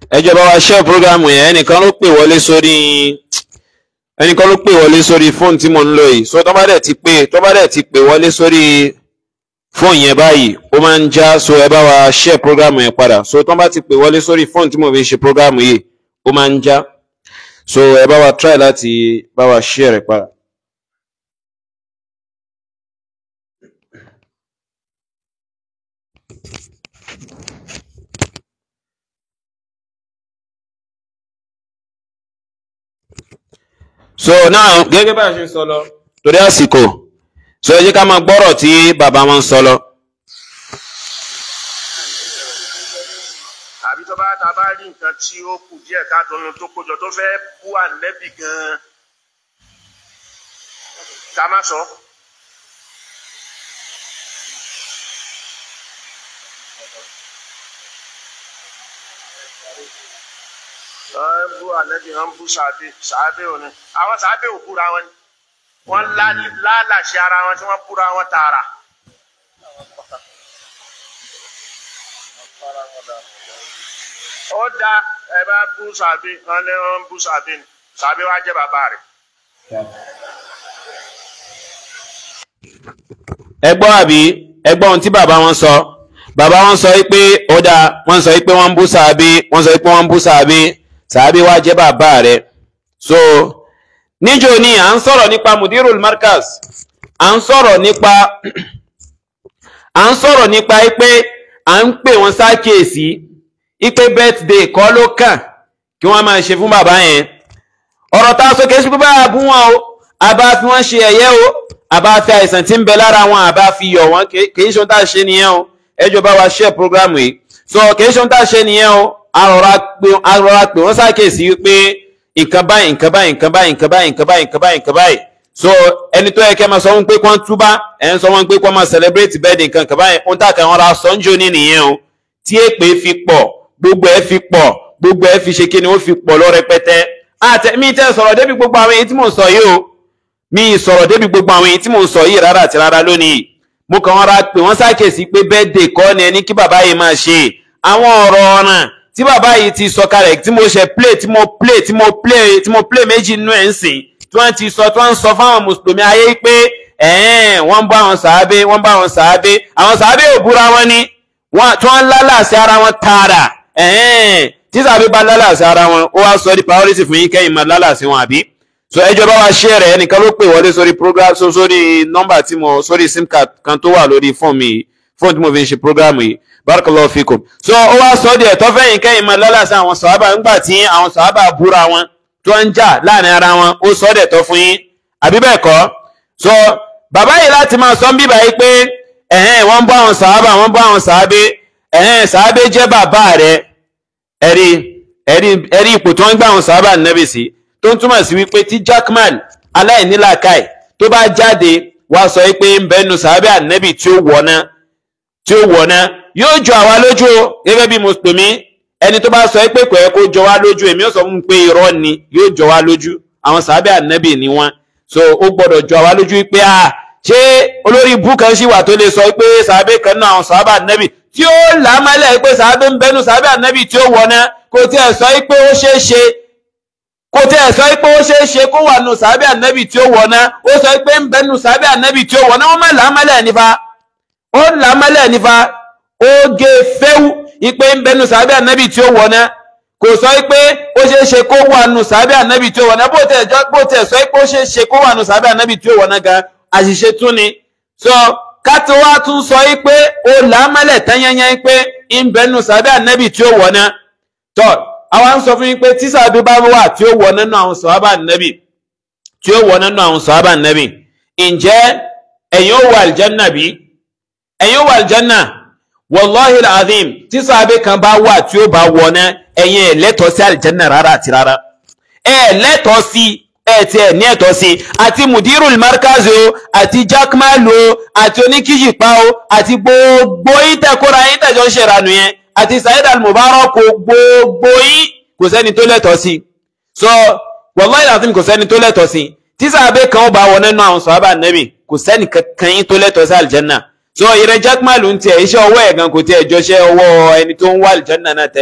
ẹ jọ̀ọ́ bá wa share program yẹn ẹnìkan ló pè wọlé sórí ẹnìkan ló pè wọlé sórí fóònù tí mo ń lò yìí so tó bá dẹ̀ ti pè tó bá dẹ̀ ti pè wọlé sórí fóònù yẹn báyìí ó máa ń já so ẹ bá wa share program yẹn padà so tó bá ti pè wọlé sórí fóònù tí mo fi ṣe program yìí ó máa ń já so ẹ bá wa try láti bá wa share rẹ̀ padà. so now gẹ́gẹ́ bá a ṣe sọ lọ torí àsìkò so ẹ jẹ́ ká máa gbọ́rọ̀ tí bàbá wọn sọ lọ. àbí tó bá ta bá rí nǹkan tí ó kù díẹ̀ ká dunu tó kójọ tó fẹ́ bú ànẹ́bì gan-an ká má sọ. wọ́n ń bú ànẹ́bì wọ́n ń bú sàbẹ̀ sàbẹ̀ òní àwọn sàbẹ̀ ò búra wọn ni wọ́n lálàṣẹ ara wọn tí wọ́n búra wọn tààrà. ó da ẹ bá bú sàbí wọn ní wọn bú sàbí ni sàbí wa jẹ bàbá rẹ̀. ẹ gbọ́ àbí ẹ gbọ́ ohun tí bàbá wọn sọ bàbá wọn sọ pé ó dáa wọ́n sọ pé wọ́n ń bú sàbí wọ́n sọ pé wọ́n ń bú sàbí sàbí wa jẹ́ bàbá rẹ̀ so níjó ni à ń sọ̀rọ̀ nípa mudirul markaz à ń sọ̀rọ̀ nípa à ń sọ̀rọ̀ nípa pé à ń pè wọ́n sákèésí ipe birthday kọ́ ló kàn kí wọ́n máa ṣe fún bàbá yẹn ọ̀rọ̀ tá a sọ kìí ṣe pé báyà bú wọn o àbá fi wọ́n ṣe ẹ̀yẹ́ o àbá fi àìsàn tí ń bẹ lára wọn àbá fi yọ̀ wọ́n kìí ṣe ohun tá a ṣe nìyẹn o ẹjọ́ bá wa share program yìí so kìí ṣe ohun tá a ṣe nìyẹn o àrọ̀rà pé wọ́n ṣàkíyèsí wípé nǹkan báyìí nǹkan báyìí nǹkan báyìí nǹkan báyìí nǹkan báyìí nǹkan báyìí nǹkan báyìí so ẹni tó yẹ kẹ́ máa sọ wọn pé kí wọ́n túbá ẹ̀ ń sọ wọn pé kí wọ́n máa celebrate birthday nǹkan nǹkan báyìí ohun tá a kàn wọ́n ra sọ́njọ́ ní nìyẹn o tí èpè fi pọ̀ gbogbo ẹ fi pọ̀ gbogbo ẹ fi ṣe kí ni ó fi pọ̀ lọ rẹpẹtẹ àtẹ mi tẹ sọ̀rọ̀ débi gbogbo àwọn èyí tí mò ń sọ yìí o mi sọ̀rọ̀ débi gbogbo àwọn èyí tí mò ń sọ yìí rárá àti rárá lónìí mo kàn ra pé wọ́n ṣàkíyèsí pé birthday kọ́ ni ẹni kí bàbá yìí máa ṣe àwọn ọ̀rọ̀ ọ̀ràn tí bàbá yìí ti sọ kalẹ̀ tí mo ṣe play tí mo play tí mo play tí mo play méjì nínú ẹ̀ ń sìn tí wọ́n ti sọ tí wọ́n ń sọ fáwọn mùsùlùmí ayé pé ẹ̀ẹ́n wọ́n ń bá àwọn sàábé wọ́n ń bá àwọn sàábé àwọn sàábé ò búra wọn ni tí wọ́n ń lálàsí ara wọn tààrà ẹ̀ẹ́n tí sàbí bá lálàsí ara wọn ó wá sọ di priority fún yín kẹ́yìn máa lálàsí wọn àbí so ẹjọ́ bá wa share rẹ̀ ẹnìkan ló pè wọlé sórí program so sórí nọ́mbà tí mo sórí sim card kan tó wà lórí fóònù mi fóònù tí mo fi ń ṣe program yìí barakallahu fikum so ó wá sọ díẹ̀ tó fẹ́yìn kẹ́yìn máa lálàsí àwọn sàhábà ńgbà tí àwọn sàhábà búra wọn tó ń jà láàrin ara wọn ó sọ díẹ̀ tó fún yín àbí bẹ́ẹ̀ kọ́ so bàbá yìí láti máa sọ ń bíbà yìí pé ẹ̀hẹ́n wọ́n bọ́ àwọn sàhábà wọ́n bọ́ àwọn sàhábé ẹ̀hẹ́n sàhábé jẹ́ bàbá rẹ̀ ẹ̀rí ẹ̀rí ẹ̀rí ipò tí wọ́n gbà àwọn sàhábà nẹ́bì sí tó ń túmọ̀ sí wípé tí jackman aláìnílàkàì tó bá jáde wá sọ pé ń bẹ́nu sàhábà nẹ́bì tí ó wọ̀ná tí ó wọ̀ná yóò jọ àwa lójú o gẹ́gẹ́ bí mùsùlùmí ẹni tó bá sọ pé kò yẹ kó jọ wá lójú èmi ó sọ fún un pé irọ́ ni yóò jọ wá lójú àwọn sàhábà nẹ́bì ni wọ́n so ó gbọ́dọ̀ jọ àwa lójú pé a ṣé olórí ibú kan ṣì wà tó lè sọ pé sàhábà kan náà àwọn sàhábà nẹ́bì tí ó làmálẹ̀ pé sàábé ń bẹnu sàábé ànábì tí ó wọná kò tí ẹ̀ sọ pé ó ṣeé ṣe kò tí ẹ̀ sọ pé ó ṣeé ṣe kó wà nù sàábé ànábì tí ó wọná ó sọ pé ń bẹnu sàábé ànábì tí ó wọná wọ́n má làmálẹ̀ nífa ó làmálẹ̀ nífa ó gé fẹ́wù ipe ń bẹnu sàábé ànábì tí ó wọná kò sọ pé ó ṣeé ṣe kó wà nù sàábé ànábì tí ó wọná bó tẹ̀ sọ pé ó ṣeé ṣe kó wà nù sàábé ànábì tí ó wọná gan àṣìṣe tún ni so kátó wá tún sọ yí pé ó làámálẹ̀ tányányá pé ń bẹnu sàbẹ́ ànẹ́bì tí ó wọ̀ná tọ́ àwa ń sọ fún yín pé tí sàbẹ́ bá wà tí ó wọ̀ nínú àwọn sàhábà ànẹ́bì tí ó wọ̀ nínú àwọn sàhábà ànẹ́bì ǹjẹ́ ẹ̀yin ó wà àlìjánà bí ẹ̀yin ó wà àlìjánà wallahi alazim tí sàbẹ́ kan bá wà tí ó bá wọ̀ná ẹ̀yin ẹ̀ lẹ́tọ̀ọ́ sí àlìjánà rárá àti rárá ẹ̀ lẹ́tọ̀ọ́ sí ẹ ti ẹ ní ẹ̀tọ́ sí àti mudirul markaz o àti jackmal o àti oníkíjìpá o àti gbogbo ìtẹkọra yín tẹjọ ń ṣèrànù yẹn àti saheed al-mubarak o gbogbo yín kò sẹ́ni tó lẹ́tọ̀ọ́ sí so wallahi lazim kò sẹ́ni tó lẹ́tọ̀ọ́ sí tí sàbẹ kan ó bá wọ nínú àwọn sọhábà nẹbì kò sẹ́ni kankan yín tó lẹ́tọ̀ọ́ sí aljanna so ìrẹ jackmal ń tiẹ̀ iṣẹ́ ọwọ́ ẹ̀ gan kò tiẹ̀ jọṣẹ́ ọwọ́ ẹni tó ń wá aljanna náà tẹ́lẹ̀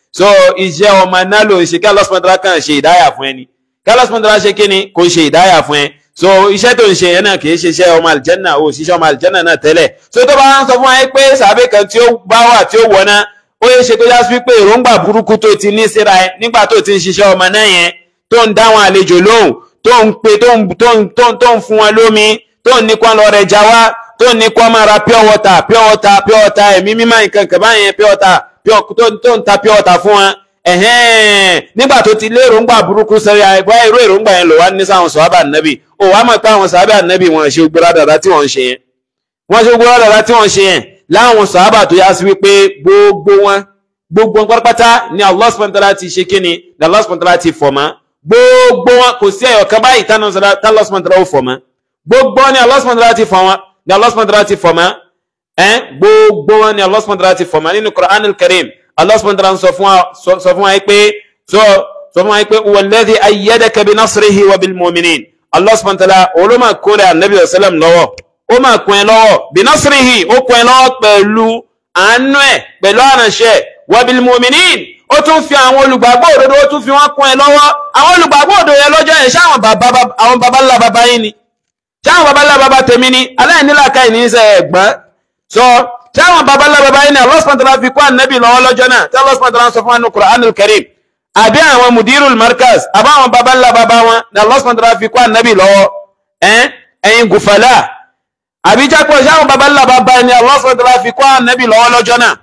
so iṣẹ́ ọmọ náà ló ń ṣe kí Allah subhanahu wa ta'ala kàn ṣe ìdáyà fún ẹni kí Allah subhanahu wa ta'ala ṣe kí ni kò ṣe ìdáyà fún ẹ so iṣẹ́ tó ń ṣe yẹn náà kì í ṣe iṣẹ́ ọmọ àlìjẹ́nà ò ṣiṣẹ́ ọmọ àlìjẹ́nà náà tẹ́lẹ̀ so tó bá ń sọ fún wa pé sàbẹ̀ kan tí ó bá wà tí ó wọ̀ náà ó yẹ ṣe tó yá sí pé èròǹgbà burúkú tó ti ní síra ẹ nígbà tó ti ń ṣiṣẹ́ ọmọ náà yẹn tó ń dáwọn àlejò lóhùn tó ń pe tó ń tó ń tó ń tó ń fún wọn lómi tó ń ní kó lọ rẹ̀ já wá tó ń ní kó máa ra pure water pure water pure water ẹ̀mí mímọ́ nǹkan kan báyẹn pure water tó ń ta pure water fún wọn ẹ̀hẹ́n nígbà tó ti lé èròǹgbà burúkú sẹ́rí àìbá irú èròǹgbà yẹn lò wá ní sáwọn sọ̀hábà nẹ́bì ó wá mọ̀ pé àwọn sọ̀hábà nẹ́bì wọn ṣe gbọ́dọ̀ dàda tí wọ́n ń ṣe yẹn wọ́n ṣe gbọ́dọ̀ dàda tí wọ́n ń ṣe yẹn láwọn sọ̀hábà tó yá sí wípé gbogbo wọn gbogbo wọn pátápátá ni Allah subhanahu wa ta'ala ti ṣe kíni ni Allah subhanahu wa ta'ala ti fọ̀ mọ́ gbogbo wọn kò sí ẹ̀yọ̀ kan báyìí tánà Allah subhanahu wa ta'ala ó fọ̀ mọ́ gbogbo wọn ni Allah subhanahu wa ta'ala ti fọ̀ wọn ni Allah subhanahu wa ta'ala ti fọ̀ mọ́ ẹ̀ gbogbo wọn ni Allah subhanahu wa ta'ala ti fọ̀ mọ́ nínú Qur'an al-Karim Allah subhanahu wa ta'ala sọ fún wa sọ fún wa pé so sọ fún wa pé walladhi ayyadaka bi nasrihi wa bil mu'minin Allah subhanahu wa ta'ala olóma kórè anabi sallam lọ́wọ́ ó máa kún ẹ lọ́wọ́ bi nasrihi ó kún ẹ lọ́wọ́ pẹ̀lú àánú ẹ̀ pẹ̀lú àránṣẹ́ wa bil mu'minin ó tún fi àwọn olùgbàgbọ́ òdodo ó tún fi wọ́n kún ẹ lọ́wọ́ àwọn olùgbàgbọ́ òdodo yẹn lọ́jọ́ yẹn ṣé àwọn bàbá àwọn bàbá ńlá bàbá yín ni ṣé àwọn bàbá ńlá bàbá tèmi ni aláìníláàká ìní í sẹ ẹ̀gbọ́n sọ ṣé àwọn bàbá ńlá bàbá yín ni Allah subhanahu wa ta'ala fi kún ànábì lọ́wọ́ lọ́jọ́ náà tí Allah subhanahu wa ta'ala sọ fún wa ní Qur'anul Karim àbí àwọn mudirul markaz àbá àwọn bàbá ńlá bàbá wọn ni Allah subhanahu wa ta'ala fi kún ànábì lọ́wọ́ ẹ̀yin gùfàlà àbí jápọ̀ ṣé àwọn bàbá ńlá bàbá yín ni Allah subhanahu wa ta'ala fi kún ànábì lọ́wọ́ lọ́jọ́ náà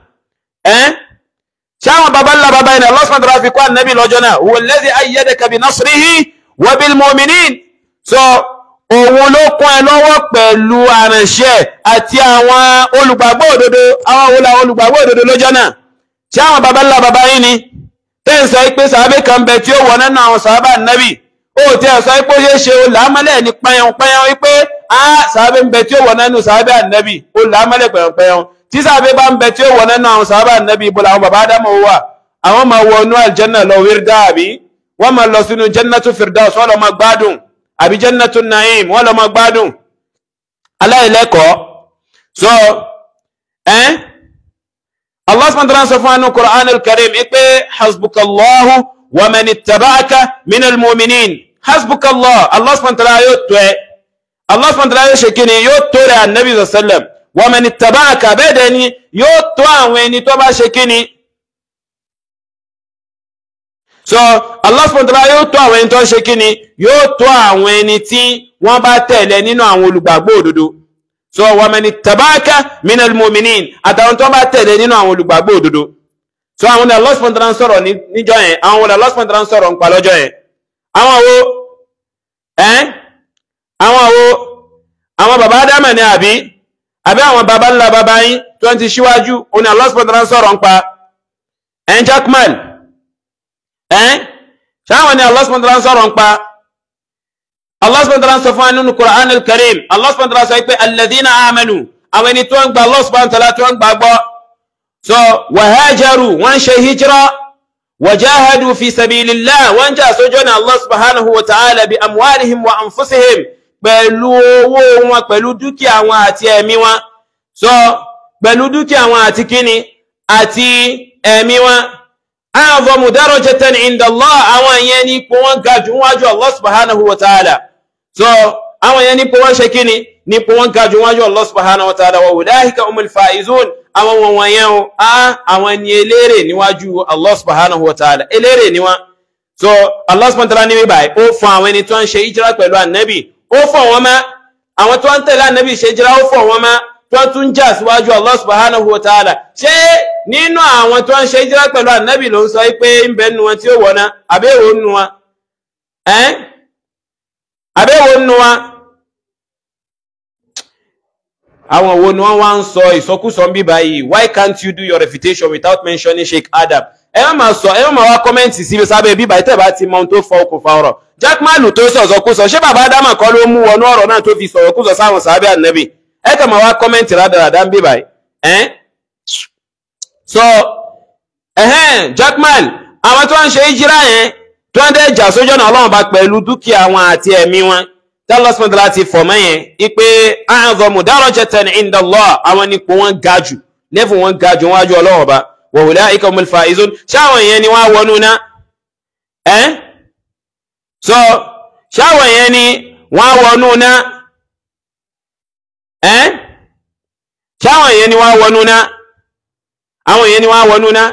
sáwọn baba ńlá baba ẹni Allah subhanahu wa ta'ala fi kọ́ ànábì lọ́jọ́ náà huwa alladhi ayyadaka bi nasrihi wa bil mu'minin so òun ló kún ẹ lọ́wọ́ pẹ̀lú àránṣẹ́ àti àwọn olùgbàgbọ́ òdodo àwọn òun làwọn olùgbàgbọ́ òdodo lọ́jọ́ náà sáwọn baba ńlá baba yìí ni tẹ́ ń sọ pé sàábẹ́ kan bẹ tí ó wọ nínú àwọn sàábà ànábì ó tí ẹ sọ pé ó ṣeé ṣe ó làámọ́lẹ̀ ní pẹ́yàn pẹ́yàn wípé á sàábẹ́ ń bẹ tí ó wọ nínú sàábẹ́ ànábì ó làámọ́lẹ̀ pẹ́yàn pẹ́yàn tí sàbẹ̀ bá ń bẹ tí ó wọ̀ nínú àwọn sàbà nẹ́bí ibùdó àwọn bàbá ádámù wà àwọn máa wọ inú àlìjẹ́nà lọ wírdà àbí wọ́n máa lọ sínú jẹ́nàtú firdaus wọ́n lọ máa gbádùn àbí jẹ́nàtú naim wọ́n lọ máa gbádùn aláìlẹ́kọ̀ọ́ so ẹ́n Allah subhanahu wa ta'ala sọ fún wa ní Qur'an al-Karim pé hasbukallahu wa man ittaba'aka minal mu'minin hasbukallah Allah subhanahu wa ta'ala yóò tó ẹ Allah subhanahu wa ta'ala yóò ṣe kí ni yóò tó rẹ̀ annabi sallam wa man ittaba'aka bẹ́ẹ̀dẹ̀ ni yóò tó àwọn ẹni tó bá ṣe kíni so Allah subhanahu wa ta'ala yóò tó àwọn ẹni tó ṣe kíni yóò tó àwọn ẹni tí wọ́n bá tẹ̀lé nínú àwọn olùgbàgbọ́ òdodo so wa man ittaba'aka minal mu'minin àtàwọn tó bá tẹ̀lé nínú àwọn olùgbàgbọ́ òdodo so àwọn ni Allah subhanahu wa ta'ala sọ̀rọ̀ níjọ́ yẹn àwọn wọlé Allah subhanahu wa ta'ala sọ̀rọ̀ ń pa lọ́jọ́ yẹn àwọn wo ẹ́ àwọn wo àwọn bàbá Ádámà ni àbí àbí àwọn baba ńlá baba yín tó ń ti ṣíwájú oní Allah subhanahu wa ta'ala sọ̀rọ̀ ń pa ẹn jackman ẹn ṣáwọn ni Allah subhanahu wa ta'ala sọ̀rọ̀ ń pa Allah subhanahu wa ta'ala sọ fún nínú Qur'an al-Karim Allah subhanahu wa ta'ala sọ pé alladhina amanu àwọn ẹni tó ń gba Allah subhanahu wa ta'ala tó ń gbà gbọ́ so wa hajaru wọ́n ṣe hijira wa jahadu fi sabilillah wọ́n jà sójú ọ̀nà Allah subhanahu wa ta'ala bi amwalihim wa anfusihim pẹ̀lú owó wọn pẹ̀lú dúkìá wọn àti ẹ̀mí wọn so pẹ̀lú dúkìá wọn àti kíni àti ẹ̀mí wọn a'zamu darajatan inda Allah àwọn yẹn ní ipò wọn ga jù wájú Allah subhanahu wa ta'ala so àwọn yẹn ní ipò wọn ṣe kíni ní ipò wọn ga jù wájú Allah subhanahu wa ta'ala wa ulaika humul faizun àwọn wọn wọn yẹn o a àwọn ni eléré níwájú Allah subhanahu wa ta'ala eléré ni wọn so Allah subhanahu wa ta'ala ní bíbáyìí ó fún àwọn ẹni tó ń ṣe ìjírá pẹ̀lú ànábì ó fọ̀ wọ́n mọ́ àwọn tó ń tẹ̀lé ànábì ṣe jira ó fọ̀ wọ́n mọ́ tó tún jà síwájú Allah subhanahu wa ta'ala ṣé nínú àwọn tó ń ṣe jira pẹ̀lú ànábì ló ń sọ pé ń bẹ nu wọn tí ó wọ̀ná àbẹ́wò nu wọn ẹ́n àbẹ́wò nu wọn àwọn wo ni wọ́n wá ń sọ ìsọkúsọ ń bí báyìí why can't you do your refutation without mentioning Sheikh Adam ẹ má máa sọ ẹ má máa wá kọ́mẹ́ǹtì síbi sábẹ́ bíbá tẹ́ bá ti mọ ohun tó fọ okùnfà ọ̀rọ̀ Jack Malu tó sọ̀sọ̀ kú sọ ṣé bàbá Ádámà kọ́ ló mú wọnú ọ̀rọ̀ náà tó fi sọ̀rọ̀ kú sọ sáwọn sábẹ́ ànábì ẹ kàn máa wá kọ́mẹ́ǹtì rádaràdá ń bíbá ẹ́ so ẹ̀hẹ́n Jack Mal àwọn tó ń ṣe ìjírá yẹn tó ń dẹ́ jà sójú ọ̀nà Ọlọ́run bá pẹ̀lú dúkìá wọn àti ẹ̀mí wọn tẹ́lọ́sìmọ́tì láti fọ̀mọ́ yẹn ipe a'zamu darajatan inda Allah àwọn nípò wọn ga jù lẹ́fù wọn ga jù wájú Ọlọ́run bá wa ulaika humul faizun ṣáwọn yẹn ni wọ́n wọnú ná ẹ́ so ṣáwọn yẹn ni wọ́n wọnú ná ẹ́ ṣáwọn yẹn ni wọ́n wọnú ná àwọn yẹn ni wọ́n wọnú ná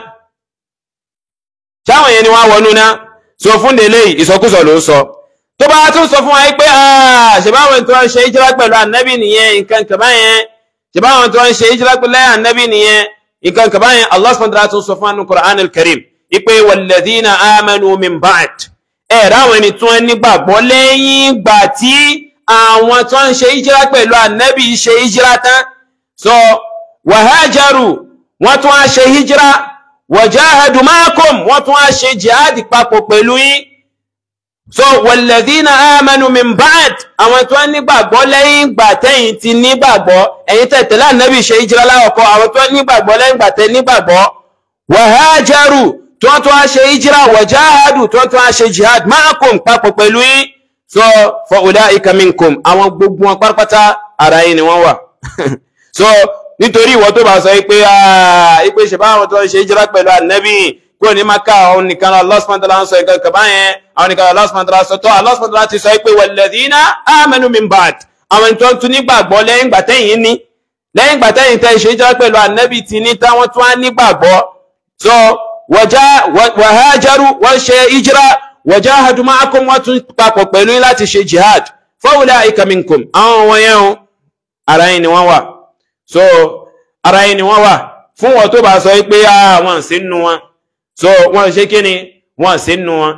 ṣáwọn yẹn ni wọ́n wọnú ná so fún délé ìsọkúsọ ló ń sọ tó bá tún sọ fún wa pé ṣèbáwọn tó ń ṣe ìjírá pẹ̀lú ànábì nìyẹn nǹkan kàbá yẹn ṣèbáwọn tó ń ṣe ìjírá pẹ̀lú ànábì nìyẹn nǹkan kàbá yẹn Allah subhanahu wa ta'ala tún sọ fún wa Qur'an al-Karim ipe walladhina amanu min ba'd ẹ̀ ráwọn ẹni tó ń nígbàgbọ́ lẹ́yìn ìgbà tí àwọn tó ń ṣe ìjírá pẹ̀lú ànábì ṣe ìjírá tán so wàhájàrù wọ́n tún á ṣe ìjírá wajahadu ma'akum wọ́n tún á ṣe jihadi papọ̀ pẹ̀lú yín so walladhina amanu min ba'd àwọn tó nígbàgbọ́ lẹ́yìn ìgbà tẹ́yìn ti nígbàgbọ́ ẹ̀yin tẹ́ tẹ̀lé ànábì ṣe ìjírá láwọ̀kọ́ àwọn tó nígbàgbọ́ lẹ́yìn ìgbà tẹ́ nígbàgbọ́ wàhájàrù tó tún á ṣe ìjírá wàjáhádù tó tún á ṣe jihad ma'akum papọ̀ pẹ̀lú yín so fa ulaika minkum àwọn gbogbo wọn pátápátá ara yín ni wọ́n wà so nítorí ìwọ tó bá sọ pé ipe ṣe báwọn tó ń ṣe ìjírá pẹ̀lú ànábì kúrò ní maka àwọn nìkan Allah subhanahu wa ta'ala ń sọ ìkan kaba yẹn àwọn nìkan Allah subhanahu wa ta'ala sọ tó Allah subhanahu wa ta'ala ti sọ pé walladhina amanu min ba'd àwọn tó ń tún nígbàgbọ́ lẹ́yìn ìgbà tẹ́yìn ní lẹ́yìn ìgbà tẹ́yìn tẹ́ ṣe ìjírá pẹ̀lú ànábì ti ní táwọn tún á nígbàgbọ́ so wàhájárù wọ́n ṣe ìjírá wajahadu ma'akum wọ́n tún papọ̀ pẹ̀lú láti ṣe jihad fa ulaika minkum àwọn wọ̀nyẹn o ara yìí ni wọ́n wà so ara yìí ni wọ́n wà fún wọn tó bá sọ pé àwọn sí nù wọn so wọ́n ṣe kí ni wọ́n sí nù wọn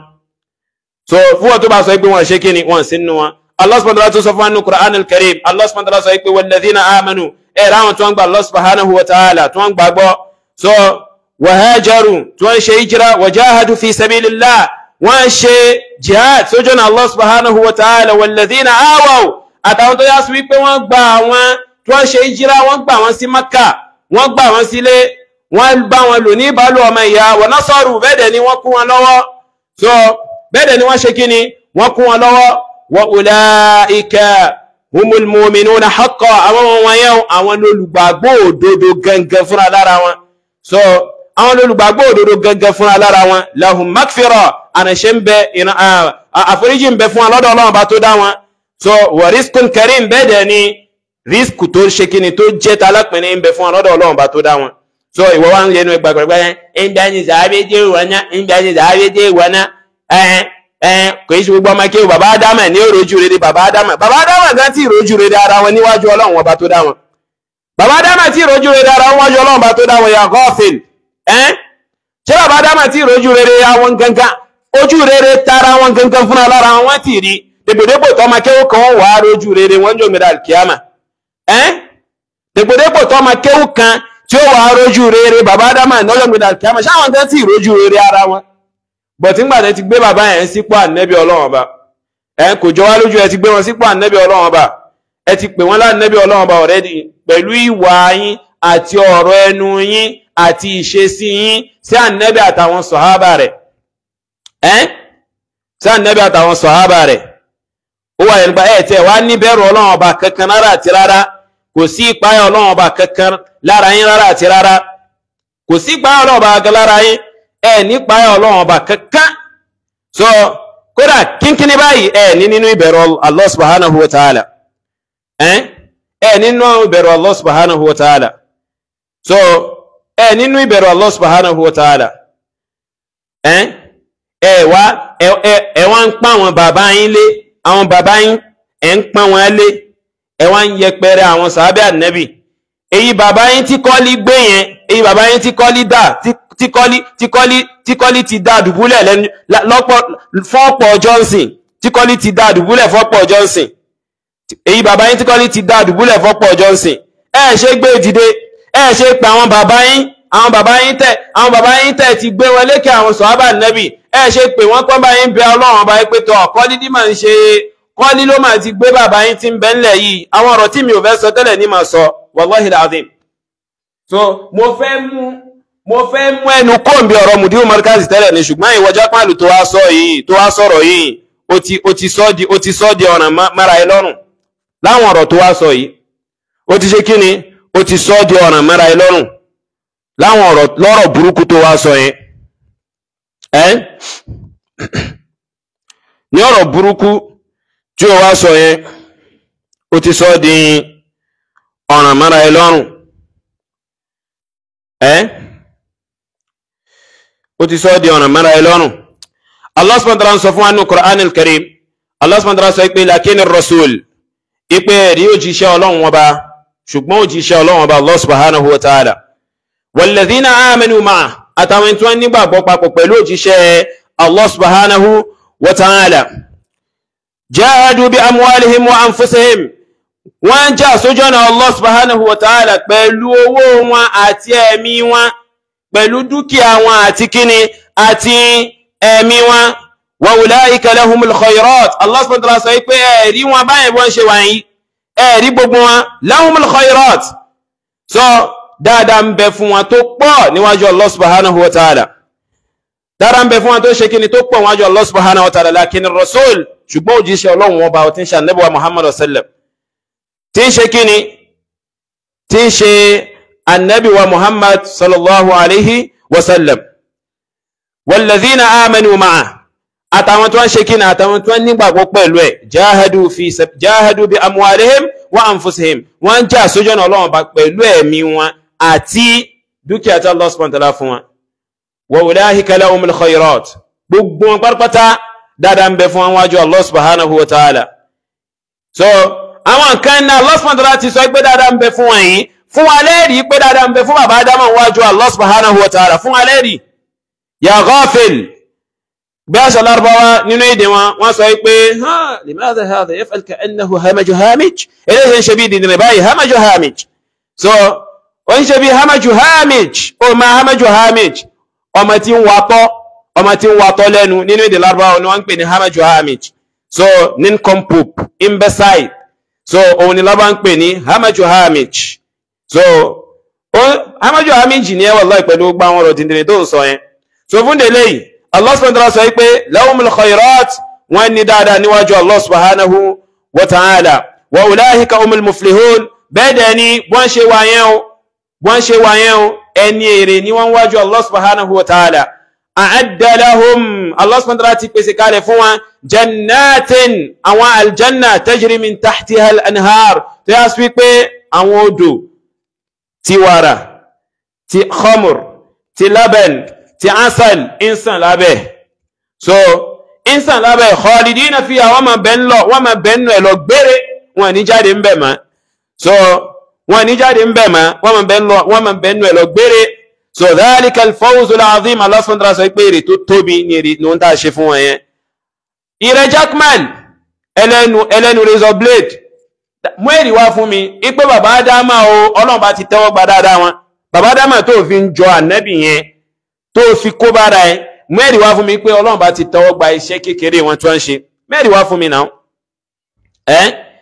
so fún wọn tó bá sọ pé wọ́n ṣe kí ni wọ́n sí nù wọn Allah subhanahu wa ta'ala tó sọ fún anu Qur'an al-Karim Allah subhanahu wa ta'ala sọ pé walladhina amanu ẹ̀ ráwọn tó ń gba Allah subhanahu wa ta'ala tó ń gbàgbọ́ so wahajaru tó ń ṣe hijira wajahadu fi sabilillah wọ́n ṣe jihad sójú na Allah subhanahu wa ta'ala walladhina awaw àtàwọn tó yá sí wípé wọ́n gba àwọn tí wọ́n ṣe ìjírá wọ́n gbà wọ́n sí Makka wọ́n gbà wọ́n sílé wọ́n bá wọn lò ní ìbálò ọmọ ìyá wa nasaru bẹ́ẹ̀dẹ̀ ni wọ́n kún wọn lọ́wọ́ so bẹ́ẹ̀dẹ̀ ni wọ́n ṣe kí ni wọ́n kún wọn lọ́wọ́ wa ulaika humul mu'minuna haqqan àwọn wọn yẹn àwọn olùgbàgbọ́ òdodo gangan fúnra lára wọn so àwọn olùgbàgbọ́ òdodo gangan fúnra lára wọn lahum makfira ànàṣe ń bẹ àforíjì ń bẹ fún wọn lọ́dọ̀ Ọlọ́run bá tó dá wọn so wa rizqun karim bẹ́ẹ̀ dẹ̀ ni rísíkù tó ṣe kíni tó jẹ́ ta lápẹ̀ni ń bẹ fún ọlọ́dọ̀ ọlọ́run bá tó dá wọn so ìwọ wa ń yẹnu ẹgbà gbàgbà yẹn ń bẹ ní sàábé dé ìwọ̀nà ń bẹ ní sàábé dé ìwọ̀nà ẹ̀ẹ́n ẹ̀ẹ́n kò í ṣe gbogbo ọmọ kéwù bàbá ádámà ní òrojú rere bàbá ádámà bàbá ádámà gan tí ìrojú rere ara wọn níwájú ọlọ́run ọba tó dá wọn bàbá ádámà tí ìrojú rere ara wọn níwájú ọlọ́run ọba tó dá wọn yà gọ́ọ̀fìn ẹ̀ẹ́n ṣé bàbá ádámà tí ìrojú rere àwọn gangan ojú rere tara wọn gangan fúnra lára wọn ti rí dèbòdèbò tọmọ kéwù kan wà á rojú rere wọn jọ mìíràn kíámà ẹ́n dèpòdépò tó ọmọ kéwù kan tí ó wà á rójú rere bàbá ádámà lọ́jọ́ gbẹ̀dà kíámà ṣáwọn tẹ́ tí ìrójú rere ara wọn bọ̀tí ńgbà tẹ́ ti gbé bàbá yẹn sípò ànẹ́bí ọlọ́run ọba ẹ̀ kò jọ wá lójú ẹ ti gbé wọn sípò ànẹ́bí ọlọ́run ọba ẹ ti pè wọ́n láànẹ́bí ọlọ́run ọba ọ̀rẹ́dì pẹ̀lú ìwà yín àti ọ̀rọ̀ ẹnu yín àti ìṣesí yín sí ànẹ́bí àtàwọn sọ̀hábà rẹ̀ ẹ́ sí ànẹ́bí àtàwọn sọ̀hábà rẹ̀ ó wà yẹn gba ẹ̀ tẹ́ wá níbẹ̀rù ọlọ́run ọba kankan rárá àti rárá kò sí ìpáyà ọlọ́run ọba kankan lára yín rárá àti rárá kò sí ìpáyà ọlọ́run ọba kankan lára yín ẹ ní ìpáyà ọlọ́run ọba kankan so kódà kínkínní báyìí ẹ ní nínú ìbẹ̀rù Allah subhanahu wa ta'ala ẹ ẹ nínú ìbẹ̀rù Allah subhanahu wa ta'ala so ẹ nínú ìbẹ̀rù Allah subhanahu wa ta'ala ẹ ẹ wá ẹ wá ń pa àwọn bàbá yín lé àwọn bàbá yín ẹ ń pa wọn lé ẹ wá ń yẹpẹrẹ àwọn sàábẹ́ ànẹ́bì èyí bàbá yín tí kọ́lí gbé yẹn èyí bàbá yín tí kọ́lí dà tí kọ́lí tí kọ́lí tí kọ́lí ti dá dùbúlẹ̀ lẹ́nu lọ́pọ̀ fọ́pọ̀ johnson tí kọ́lí ti dá dùbúlẹ̀ fọ́pọ̀ johnson èyí bàbá yín tí kọ́lí ti dá dùbúlẹ̀ fọ́pọ̀ johnson ẹ ṣe gbé dìde ẹ ṣe pé àwọn bàbá yín àwọn bàbá yín tẹ àwọn bàbá yín tẹ ti gbé wọn lékè àwọn sàábà ànẹ́bì ẹ ṣe pé wọ́n kọ́ bá yín bẹ ọlọ́run ọba yín pé tọ́ kọ́lí dí màá ń ṣe kọ́lí ló máa ti gbé bàbá yín tí ń bẹ ńlẹ̀ yìí àwọn ọ̀rọ̀ tí mi ò fẹ́ sọ tẹ́lẹ̀ ní màá sọ wallahi alazim so mo fẹ́ mú mo fẹ́ mú ẹnu kóńbi ọ̀rọ̀ mùdíwò markazi tẹ́lẹ̀ ní ṣùgbọ́n ìwọ jápàlù tó wá sọ yìí tó wá sọ̀rọ̀ yìí ó ti ó ti sọ di ó ti sọ di ọ̀ràn mára ẹ lọ́rùn láwọn ọ̀rọ̀ tó wá sọ yìí ó ti ṣe kí ni ó ti sọ di ọ̀ràn mára ẹ lọ́rùn láwọn ọ̀rọ̀ lọ́rọ̀ burúkú tó wá sọ yẹn ẹ́ ní ọ̀rọ̀ burúkú tí ó wá sọ yẹn ó ti sọ di ọ̀ràn mọ́ra ẹ lọ́rùn ẹ́ ó ti sọ di ọ̀ràn mọ́ra ẹ lọ́rùn Allah subhanahu wa ta'ala sọ fún wa nínú Qur'an al-Karim Allah subhanahu wa ta'ala sọ pé lakin rasul ipe rí òjíṣẹ́ ọlọ́run ọba ṣùgbọ́n òjíṣẹ́ ọlọ́run ọba Allah subhanahu wa ta'ala walladhina amanu ma'a àtàwọn tí wọ́n nígbàgbọ́ papọ̀ pẹ̀lú òjíṣẹ́ Allah subhanahu wa ta'ala jahadu bi amwalihim wa anfusihim wọ́n jà sójọ́nà Allah subhanahu wa ta'ala pẹ̀lú owó wọn àti ẹ̀mí wọn pẹ̀lú dúkìá wọn àti kíni àti ẹ̀mí wọn wa ulaika lahumul khayrat Allah subhanahu wa ta'ala sọ pé ẹ̀rí wọn báyìí wọ́n ṣe wáyé ẹ̀rí gbogbo wọn lahumul khayrat so dáadáa ń bẹ fún wọn tó pọ̀ níwájú Allah subhanahu wa ta'ala dáadáa ń bẹ fún wọn tó ṣe kíni tó pọ̀ níwájú Allah subhanahu wa ta'ala lakin rasul ṣùgbọ́n òjíṣẹ́ ọlọ́run ọba tí ń ṣe ànábì wa Muhammad sallam tí ń ṣe kíni tí ń ṣe ànábì wa Muhammad sallallahu alaihi wa sallam walladhina amanu ma'a àtàwọn tó ń ṣe kíni àtàwọn tó ń nígbàgbọ́ pẹ̀lú ẹ̀ jahadu fi jahadu bi amwalihim wa anfusihim wọ́n jà sójọ́nà ọlọ́run ọba pẹ̀lú ẹ̀mí wọn àti dúkìá tí Allah subhanahu wa ta'ala fún wọn wa ulaika lahumul khayrat gbogbo wọn pátápátá dáadáa ń bẹ fún wọn wájú Allah subhanahu wa ta'ala so àwọn nǹkan náà Allah subhanahu wa ta'ala ti sọ pé dáadáa ń bẹ fún wọn yìí fún wa lẹ́rìí pé dáadáa ń bẹ fún bàbá Ádámù wájú Allah subhanahu wa ta'ala fún wa lẹ́rìí ya ghafil bí a ṣe lárúbáwá nínú èdè wọn wọ́n sọ pé ha limadha hadha yaf'al ka'annahu hamaju hamij eléyìí ń ṣe bí dìndìnrín báyìí hamaju hamij so ó ń ṣe bí hamaju hamij ó máa hamaju hamij ọmọ tí ń watọ́ ọmọ tí ń watọ́ lẹ́nu nínú èdè lárúbáwá ni wọ́n ń pè ní hamaju hamij so nincompoop imbecile so òun ni lọ́ba ń pè ní hamaju hamij so hamaju hamij ni ẹ wallahi pẹ̀lú gbogbo àwọn ọ̀rọ̀ dìndìnrín tó ń sọ yẹn so fún délé yìí Allah subhanahu wa ta'ala sọ pé lahumul khayrat wọ́n ní dáadáa níwájú Allah subhanahu wa ta'ala wa ulahika umul muflihun bẹ́ẹ̀ dẹ̀ ni wọ́n ṣe wáyẹn o wọ́n ṣe wáyẹn o ẹni èrè ni wọ́n wájú Allah subhanahu wa ta'ala a'adda lahum Allah subhanahu wa ta'ala ti pèsè kalẹ̀ fún wọn jannatin àwọn aljanna tajri min tahtiha al-anhar tó yá sí pé àwọn odò ti wàrà ti khamur ti laban ti asal insan lábẹ́ so insan lábẹ́ khalidina fiha wọ́n ma bẹ́ ń lọ wọ́n ma bẹ́ ń lọ gbére wọn ní jáde ń bẹ̀ mọ́ so wọn ní jáde ń bẹ̀ mọ́ wọ́n ma bẹ́ ń lọ wọ́n ma bẹ́ ń lọ gbére so dhalika al-fawzul azim Allah subhanahu wa ta'ala sọ pé èrè tó tóbi ní èrè ní wọ́n tà ṣe fún wọn yẹn ìrẹ jackman ẹlẹ́nu ẹlẹ́nu razor blade mú èrè wá fún mi ipe bàbá ádámà o ọlọ́run bá ti tẹ́wọ́ gba dáadáa wọn bàbá ádámà tó fi ń jọ ànábì yẹn tó fi kó bára ẹ mẹ́rin wá fún mi pé ọlọ́run bá ti tọwọ́ gba iṣẹ́ kékeré wọn tí wọ́n ń ṣe mẹ́rin wá fún mi náà ẹ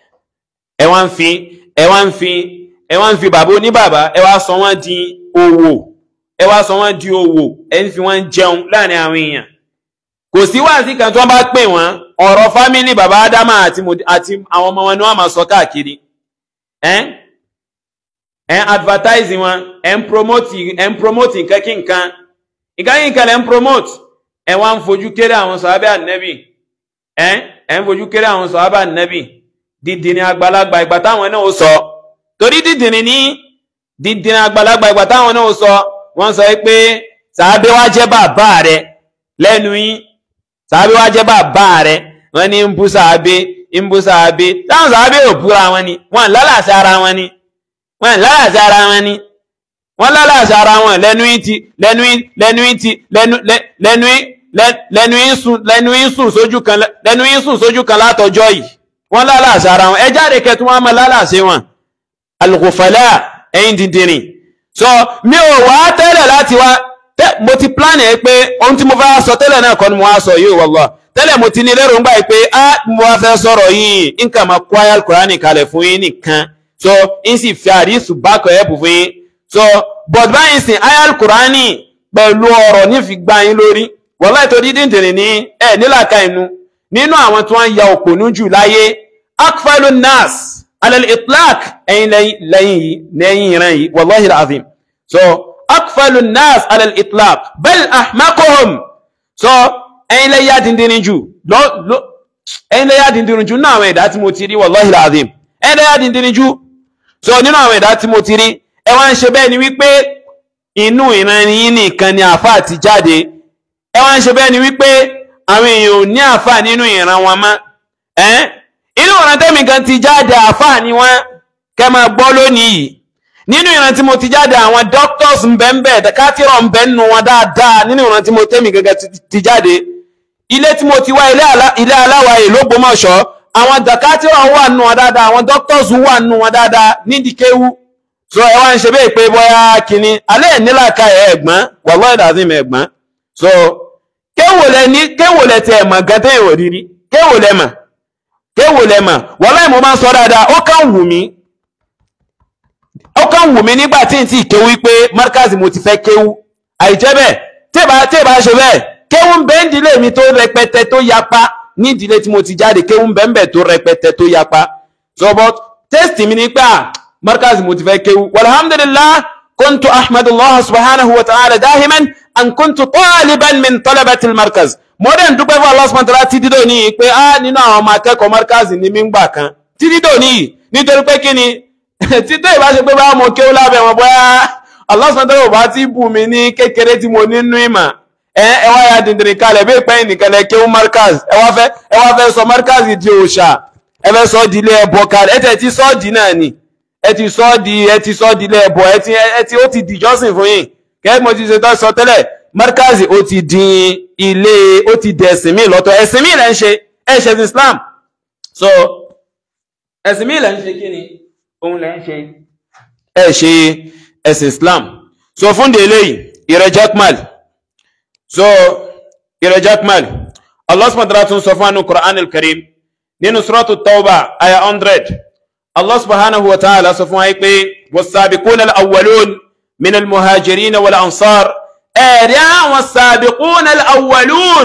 ẹ wá ń fi ẹ wá ń fi ẹ wá ń fi bàbá oníbàbá ẹ wá sọ wọ́n di òwò ẹ wá sọ wọ́n di òwò ẹ ń fi wọ́n jẹun láàrin àwọn èèyàn kò sí wáàsí kan tí wọ́n bá pè wọ́n ọ̀rọ̀ fámìlì bàbá ádámà àti àti àwọn ọmọ wọn ni wọ́n máa sọ káàkiri ẹ ẹ advertise wọn ẹ ń promote ẹ ń promote nǹkan kí nǹkan ìkáyìn ìkàlẹ̀ ń promote ẹ wá ń fojú kéré àwọn sọ̀hábẹ́ ànẹ́bì ẹ ẹ ń fojú kéré àwọn sọ̀hábẹ́ ànẹ́bì dídìní àgbàlagbà ìgbà táwọn náà ó sọ torí dídìní ní dídìní àgbàlagbà ìgbà táwọn náà ó sọ wọ́n sọ pé sàábẹ́ wá jẹ́ bàbá rẹ lẹ́nu yín sàábẹ́ wá jẹ́ bàbá rẹ wọ́n ní ń bú sàábẹ́ ń bú sàábẹ́ táwọn sàábẹ́ ò búra wọn ni wọ́n lálàsí ara wọn ni wọ́n lálàsí ara wọn ni wọ́n lálàṣà ara wọn lẹ́nu ìtì lẹ́nu lẹ́nu ìtì lẹ́nu lẹ́nu lẹ́nu ìsùn lẹ́nu ìsùn sójú kan lẹ́nu ìsùn sójú kan látọjọ́ yìí wọ́n lálàṣà ara wọn ẹ jáde kẹtù wọn máa lálàṣẹ wọn alùkòfàlà ẹ̀yìn dìndìnrìn so mi ò wá tẹ́lẹ̀ láti wá mo ti plan ẹ pé ohun tí mo fẹ́ sọ tẹ́lẹ̀ náà kọ́ ni mo wá sọ yìí wọ́lọ́ tẹ́lẹ̀ mo ti ní lérò ń gbà pé á mo wá fẹ́ sọ̀rọ̀ yìí nǹkan máa kó ayé alukurani kalẹ̀ fún yín nìkan so n sì fi àdìsù bákọ̀ ẹ̀ bù fún yín so but báyìí sìn ayal kùránì pẹ̀lú ọ̀rọ̀ nífi gbá yín lórí wọ́lá ètò dídìndìnrín ní ẹ̀ nílàkà inú nínú àwọn tí wọ́n ya òpònú jù láyé akfalu nas alal itlaq ẹ̀yìn lẹ́yìn yìí lẹ́yìn ìran yìí wallahi alazim so akfalu nas alal itlaq bal ahmaquhum so ẹ̀yin lẹ yá dindin jù lọ lọ ẹ̀yin lẹ yá dindin jù nínú àwọn ẹ̀dá tí mo ti rí wallahi alazim ẹ̀yin lẹ yá dindin jù so nínú àwọn ẹ̀dá tí mo ti rí ẹ wá ń ṣe bẹ́ẹ̀ ni wípé inú ìran yín nìkan ni àáfàá ti jáde ẹ wá ń ṣe bẹ́ẹ̀ ni wípé àwọn èèyàn ò ní àáfàá nínú ìran wọn mọ́ ẹ́ inú ìran tẹ́mi kan ti jáde àáfàá ni wọ́n kẹ́ máa gbọ́ lónìí yìí nínú ìran tí mo ti jáde àwọn doctors ń bẹ ń bẹ dẹkátìrọ̀ ń bẹ nínú wọn dáadáa nínú ìran tí mo tẹ́mi gẹ́gẹ́ ti jáde ilé tí mo ti wá ilé aláwa èlò Ògbómọ̀ṣọ́ àwọn dẹkátìrọ̀ wà nínú wọn dáadáa àwọn doctors wà nínú wọn dáadáa nídìí kéwú so ẹ wá ń ṣe bẹ́ẹ̀ pé bóyá kínní alẹ́ nílàka ẹ̀ ẹ̀gbọ́n wallahi lazim ẹ̀gbọ́n so kéwò lẹ ní kéwò lẹ ti ẹ̀mọ̀ gan tẹ́yìn ò rírí kéwò lẹ mà kéwò lẹ mà wallahi mo máa ń sọ dáadáa ó kàn wù mí ó kàn wù mí nígbà tí n tí kéwú pé markazi mo ti fẹ́ kéwú àìjẹ́ bẹ́ẹ̀ tẹ́bà tẹ́bà ṣe bẹ́ẹ̀ kéwú ń bẹ ń dílé mi tó rẹpẹtẹ tó yapa ní ìdílé tí mo ti jáde kéwú ń bẹ ń bẹ tó rẹpẹtẹ tó yapa so but tẹ́sítì mi ni pé à markazi mo ti fẹ́ kéwú walhamdulillah kuntu ahmadullah subhanahu wa ta'ala dahiman an kuntu taliban min talabati markaz mo dẹ̀ ń dúpẹ́ fún Allah subhanahu wa ta'ala títí dòní pé a nínú àwọn ọmọ akẹ́kọ̀ọ́ markazi ni mí ń gbà kan títí dòní nítorí pé kí ni títí ìbá ṣe pé bá mo kéwú lábẹ́ wọn bóyá Allah subhanahu wa ta'ala bá ti bù mí ní kékeré tí mo nínú ìmọ̀ ẹ ẹ wá ya dìndìnrín kalẹ̀ bí ìpẹ́yìn nìkan lẹ kéwú markaz ẹ wá fẹ́ ẹ wá fẹ́ sọ markaz di òòṣà ẹ fẹ́ sọ di ilé ẹbọ kalẹ̀ ẹ tẹ̀ ti sọ di náà ni ẹ ti sọ di ẹ ti sọ di ilé ẹbọ ẹ ti ẹ ti ó ti dìjọ́sìn fún yín kẹ́ mo ti ṣe tó sọ tẹ́lẹ̀ markazi ó ti di ilé ó ti di ẹ̀sìn mi lọ́tọ̀ ẹ̀sìn mi lẹ́ ń ṣe ẹ̀ṣẹ̀ ti Islam so ẹ̀sìn mi lẹ́ ń ṣe kí ni òun lẹ́ ń ṣe ẹ̀ ṣe ẹ̀sìn Islam so fún délé yìí ìrẹ̀ jackmal so ìrẹ̀ jackmal Allah subhanahu wa ta'ala tún sọ fún anu Qur'an al-Karim nínú suratu Tawbah aya 100 Allah subhanahu wa ta'ala sọ fún wa pé was-sabiquna al-awwalun min al-muhajirin wal-ansar ẹ̀rí àwọn sàbìkún al'awwalun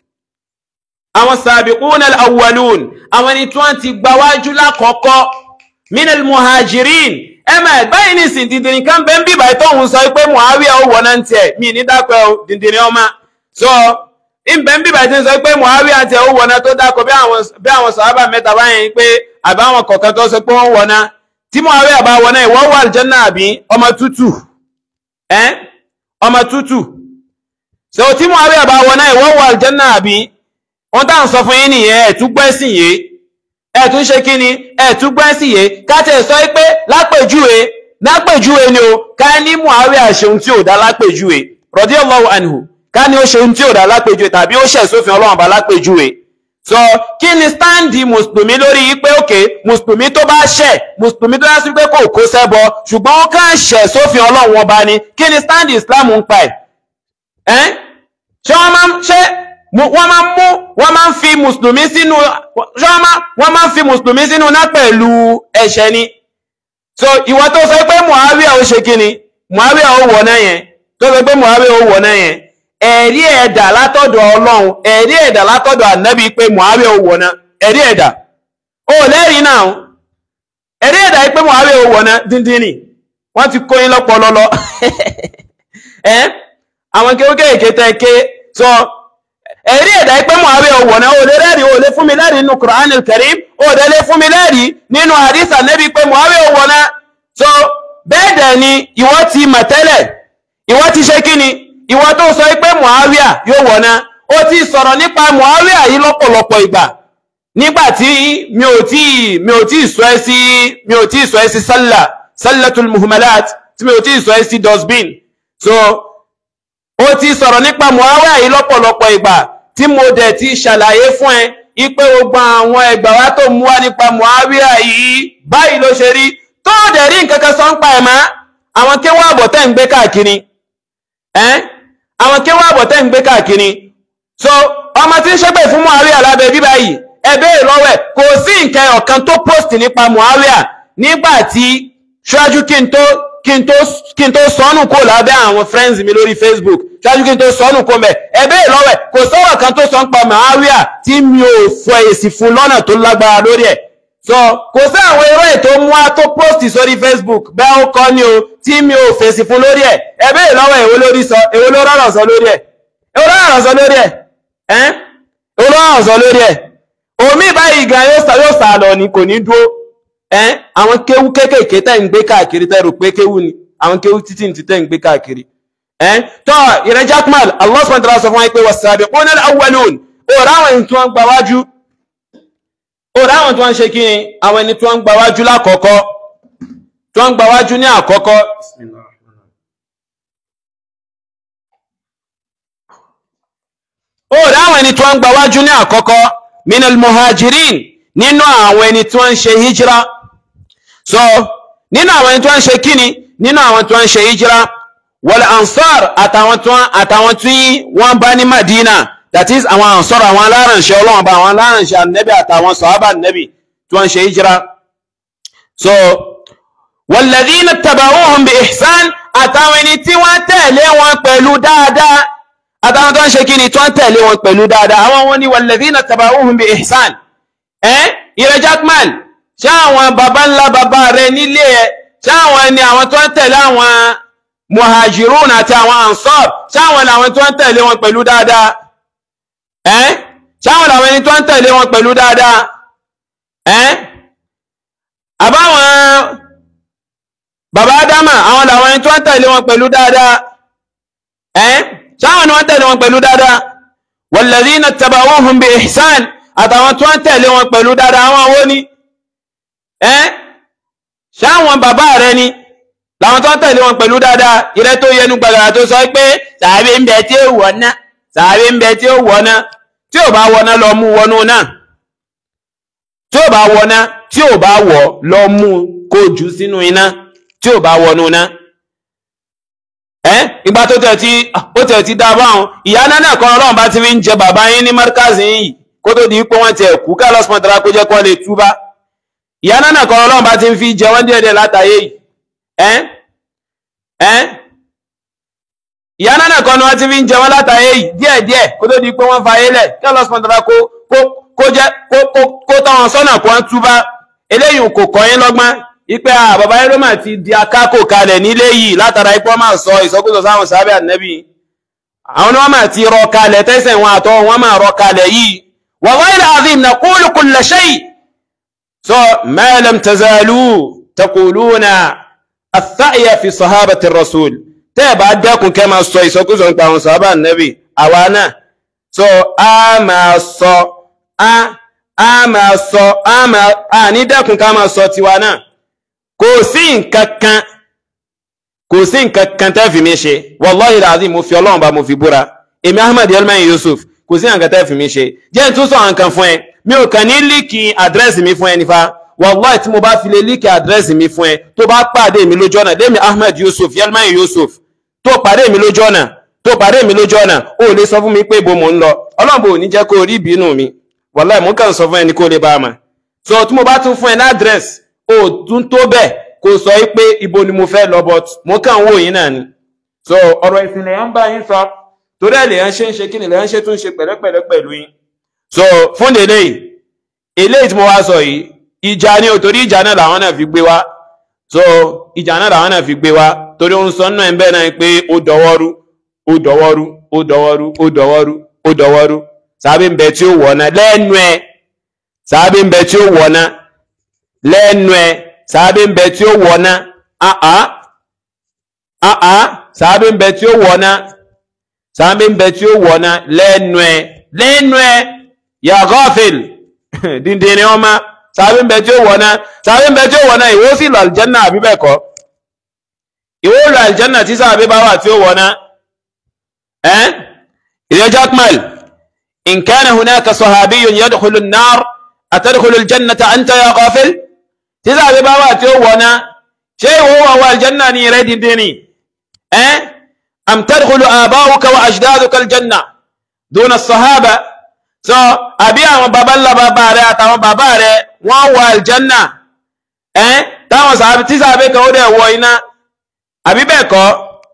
àwọn sàbìkún al'awwalun àwọn ni tí wọ́n ti gbáwájú lákọ̀ọ́kọ́ minal muhajirin ẹmà báyìí ní ìsìn dìndìnrín kan bẹ́ ń bíbà ìtọ́hun sọ pé muawiya ó wọ̀ná ń tẹ̀ mí ní dákọ̀ dìndìnrín ọmọ so ìbẹ̀ ń bíbà tí ń sọ pé muawiya tẹ̀ ó wọ̀ná tó dákọ̀ bí àwọn sàhábà mẹ́ta báyìí pé àbáwọn kọ̀ọ̀kan tó sọ pé wọ́n wọ̀ná tí muawiya bá wọ̀ná ìwọ́ wà aljanna àbí ọmọ tútù ẹ́ ọmọ tútù so tí Muawiya bá wọ náà ìwọ́n wọ aljanna àbí wọ́n tàà ń sọ fún yín nìyẹn ẹ̀túgbẹ́sìn yé ẹ̀tún ṣe kí ni ẹ̀túgbẹ́sìn yé káàtẹ̀ sọ pé lápèjúwe lápèjúwe ni o ká ní Muawiya ṣe ohun tí ò dá lápèjúwe radiyallahu anhu ká ní ó ṣe ohun tí ò dá lápèjúwe tàbí ó ṣẹ̀ sófin Ọlọ́run bá lápèjúwe so kí ni stáǹdì mùsùlùmí lórí pé òkè mùsùlùmí tó bá ṣẹ̀ mùsùlùmí tó yá sí pé kò kó sẹ́bọ ṣùgbọ́n ó kàn ṣẹ̀ sófin Ọlọ́run ọba ni kí ni stáǹdì Islam ń pa ẹ̀ ẹ́n ṣé wọ́n máa ń ṣe wọ́n máa ń mú wọ́n máa ń fi mùsùlùmí sínú ṣé wọ́n máa ń fi mùsùlùmí sínú náà pẹ̀lú ẹ̀ṣẹ̀ ni so ìwọ tó sọ pé Muawiya ó ṣe kí ni Muawiya ó wọ̀ náà yẹn tó sọ pé Muawiya ó wọ̀ náà yẹn ẹ̀rí ẹ̀dà látọ̀dọ̀ Ọlọ́run ẹ̀rí ẹ̀dà látọ̀dọ̀ ànábì pé Muawiya ó wọ̀ náà ẹ̀rí ẹ̀dà ó lẹ́rìí náà ẹ̀rí ẹ̀dà yìí pé Muawiya ó wọ̀ náà díndín ni wọ́n ti kó yín lọ́pọ̀ lọ́lọ́ ẹ́ àwọn kéwkéèké tẹ́ ké sọ ẹ̀rí ẹ̀dà ipé Muawiya owó náà ó lè rẹ́rìí ó lè fún mi lẹ́rìí nínú Qur'an al-Karim ó lè lè fún mi lẹ́rìí nínú hadith Ànábì pé Muawiya owó náà so bẹ́ẹ̀ dẹ̀ ni ìwọ ti mọ̀ tẹ́lẹ̀ ìwọ ti ṣe kí ni ìwọ tó sọ pé Muawiya yóò wọ̀ náà ó ti sọ̀rọ̀ nípa Muawiya yìí lọ́pọ̀lọpọ̀ ìgbà nígbà tí mi ò tí mi ò tí sọ ẹ́ sí mi ò tí sọ ẹ́ sí sálà sálàtul muhmalat tí mi ò tí sọ ẹ́ sí dustbin so ó ti sọ̀rọ̀ nípa Muawiya yìí lọ́pọ̀lọpọ̀ ìgbà tí mo dẹ̀ ti ṣàlàyé fún ẹ ipé gbogbo àwọn ẹgbà wá tó mú wá nípa Muawiya yìí báyìí ló ṣe rí tó dẹ̀ rí nǹkan kan sọ ń pa ẹ̀ mọ́ àwọn kéwọ́ àbọ̀ tẹ́ ń gbé káàkiri ẹ́n àwọn kéwọ́ àbọ̀ tẹ́ ń gbé káàkiri so ọmọ tí ń ṣépè fún Muawiya lábẹ́ bíbá yìí ẹ béèrè lọ́wọ́ ẹ̀ kò sí nǹkan ọ̀kan tó post nípa Muawiya nígbà tí ṣáájú kí n tó kí n tó kí n tó sọnù kó lábẹ́ àwọn friends mi lórí Facebook ṣáájú kí n tó sọnù kó mẹ́ ẹ̀bẹ́ ìlọ́wẹ̀ kò sọ̀rọ̀ kan tó sọ ń pa Muawiya tí mi ò fọ èsì fún lọ́nà tó lágbára lórí ẹ̀ so kò sí àwọn eré ètò mú wa tó post sórí Facebook bẹ́ẹ̀ ó kọ́ ni o tí mi ò fèsì fún lórí ẹ̀ ẹ béèrè lọ́wọ́ èwo lórí sọ èwo ló rọrọ̀ sọ lórí ẹ̀ èwo ló rọrọ̀ sọ lórí ẹ̀ ẹ́ èwo ló rọrọ̀ sọ lórí ẹ̀ omi báyìí gan yóò sá yóò sá lọ ni kò ní dúró ẹ́ àwọn kéwú kéékèèké tẹ̀ ń gbé káàkiri tẹ̀ rò pé kéwú ni àwọn kéwú títí ní tẹ̀ ń gbé káàkiri ẹ́ tọ́ ìrẹ́ Jackman Allah subhanahu wa ta'ala sọ fún wa pé was-sabiquna al-awwalun òòrùn àwọn ènìyàn tí wọ́n gba wájú òòrùn àwọn tí wọ́n ń ṣe kí ni àwọn ẹni tí wọ́n ń gba wájú lákọ̀ọ́kọ́ tí wọ́n ń gba wájú ní àkọ́kọ́ òòrùn àwọn ẹni tí wọ́n ń gba wájú ní àkọ́kọ́ minal muhajirin nínú àwọn ẹni tí wọ́n ń ṣe hijira so nínú àwọn ẹni tí wọ́n ń ṣe kíni nínú àwọn tí wọ́n ń ṣe hijira wal ansar àtàwọn tí wọ́n àtàwọn tí wọ́n bá ní madina that is àwọn ansar àwọn alárànṣẹ́ ọlọ́run bá àwọn alárànṣẹ́ ànẹ́bì àtàwọn sọ̀hábà ànẹ́bì tí wọ́n ń ṣe hijira so walladhina taba'uhum bi ihsan àtàwọn ẹni tí wọ́n tẹ̀lé wọn pẹ̀lú dáadáa àtàwọn tó ń ṣe kíni tí wọ́n tẹ̀lé wọn pẹ̀lú dáadáa àwọn wọn ni walladhina taba'uhum bi ihsan ẹ́ ìrẹ́ Jackman ṣé àwọn baba ńlá baba rẹ nílé ẹ ṣé àwọn ni àwọn tó ń tẹ̀lé àwọn muhajirun àti àwọn ansar ṣé àwọn làwọn tó ń tẹ̀lé wọn pẹ̀lú dáadáa ẹ́ ṣé àwọn làwọn ẹni tó ń tẹ̀lé wọn pẹ̀lú dáadáa ẹ́ àbáwọn baba adama àwọn làwọn ẹni tó ń tẹ̀lé wọn pẹ̀lú dáadáa ẹ́ ṣé àwọn ni wọ́n tẹ̀lé wọn pẹ̀lú dáadáa walladhina taba'uhum bi ihsan àtàwọn tó ń tẹ̀lé wọn pẹ̀lú dáadáa àwọn owó ní ẹ́ ṣáwọn bàbá rẹ ni láwọn tó ń tẹ̀lé wọn pẹ̀lú dáadáa ìrẹ́ tó yẹnu gbàgbà tó sọ pé sàárè ń bẹ tí ó wọ̀ ná sàárè ń bẹ tí ó wọ̀ ná tí ò bá wọ̀ ná lọ mú wọnú náà tí ò bá wọ̀ ná tí ò bá wọ̀ lọ mú kó jù sínú iná tí ò bá wọnú náà ẹ́ ìgbà tó tẹ̀ tí ó tẹ̀ tí dá báwọn ìyá náà náà kan ọlọ́run bá ti fi ń jẹ bàbá yín ní márkàzì yìí kó tó di pé wọ́n ti ẹ̀kú ká lọ́sùn mọ́tara kó jẹ́ kó lè túbá ìyá náà kan ọlọ́run bá ti ń fi jẹ wọ́n díẹ̀díẹ̀ látàyè yìí ẹ́ ẹ́ ìyá náà kan ni wọ́n ti fi ń jẹ wọ́n látàyè yìí díẹ̀díẹ̀ kó tó di pé wọ́n fa ayé lẹ̀ ká lọ́sùn mọ́tara kó kó jẹ́ kó táwọn sọ́nà kó wọ́n túbá eléyìí kò kọ́ yín lọ́gbọ́n ipe a bàbá yẹn ló mà ti di akákò kalẹ̀ nílé yìí látara ipò máa sọ ìsọkúsọ sáwọn sábẹ́ ànẹ́bí àwọn ni wọ́n máa ti rọ kalẹ̀ tẹ́sẹ̀ wọn àtọ́ wọ́n máa rọ kalẹ̀ yìí wallahi al-azim naqulu kulla shay so ma lam tazalu taquluna ath-tha'ya fi sahabati ar-rasul tẹ́ ẹ̀ bá dẹ́kun kẹ́ máa sọ ìsọkúsọ nípa àwọn sábẹ́ ànẹ́bí àwa náà so a máa sọ a a máa sọ a máa a ní dẹ́kun ká máa sọ tiwa náà kò sí nǹkan kan kò sí nǹkan kan tẹ́ fi mi ṣe wallahi alazim mo fi ọlọ́run bá mo fi búra èmi ahmed elmain yusuf kò sí nǹkan tẹ́ fi mi ṣe jẹ́ n tún sọ nǹkan fún ẹ mi ò kàn ní líkì àdírẹ́sì mi fún ẹ nífa wallahi tí mo bá fi lè líkì àdírẹ́sì mi fún ẹ tó bá pàdé mi lójú ọ̀nà lémi ahmed yusuf elmain yusuf tó pàdé mi lójú ọ̀nà tó pàdé mi lójú ọ̀nà ó lè sọ fún mi pé ibo mò ń lọ ọlọ́run bò ní jẹ́ kó rí ìbínú mi wallahi mo kàn sọ fún ẹni kó lè bá a mà so tí mo bá tún fún ẹ ní àdírẹ́sì ó tún tó bẹ́ẹ̀ kò sọ pé ibo ni mo fẹ́ lọ but mo kàn wò yín náà ni so ọ̀rọ̀ ìsìn lèyàn ń bá yín sọ torí ẹ̀ lèyàn ṣe ń ṣe kí ni lèyàn ṣe tún ṣe pẹ̀lẹ́pẹ̀lẹ́ pẹ̀lú yín so fún délé yìí eléyìí tí mo wá sọ yìí ìjà ni ò torí ìjà náà làwọn náà fi gbé wá so ìjà náà làwọn náà fi gbé wá torí ó ń sọ náà ń bẹ́ẹ̀ náà pé ó dọwọ́rú ó dọwọ́rú ó dọwọ́rú ó dọwọ́rú ó dọwọ́rú sábẹ́ ń bẹ tí ó wọ̀ náà lẹ́nu ẹ̀ sábẹ́ ń bẹ tí ó wọ̀ náà lẹ́nu ẹ̀ sàábé ń bẹ tí ó wọ̀ná àá àá sàábé ń bẹ tí ó wọ̀ná sàábé ń bẹ tí ó wọ̀ná lẹ́nu ẹ̀ lẹ́nu ẹ̀ ya ghafil díndín ni ọmọ sàábé ń bẹ tí ó wọ̀ná sàábé ń bẹ tí ó wọ̀ná ìwọ sì lọ àlìjánà àbí bẹ́ẹ̀ kọ́ ìwọ lọ àlìjánà tí sàábé bá wà tí ó wọ̀ná ẹ́ ìdí Jackmal in kana hunaka sahabiyyun yadkhulu an-nar atadkhulu al-jannata anta ya ghafil tí sàbí bá wà tí ó wọ̀ná ṣé ìwọ wà wà aljanna ní rẹ̀ dìndín ni ẹ́ am tadkhulu aba'uka wa ajdaduka aljanna duna sahaba so àbí àwọn bàbá ńlá bàbá rẹ̀ àtàwọn bàbá rẹ̀ wọ́n wà aljanna ẹ́ táwọn sàbí tí sàbí kan ó dẹ̀ wọ iná àbí bẹ́ẹ̀ kọ́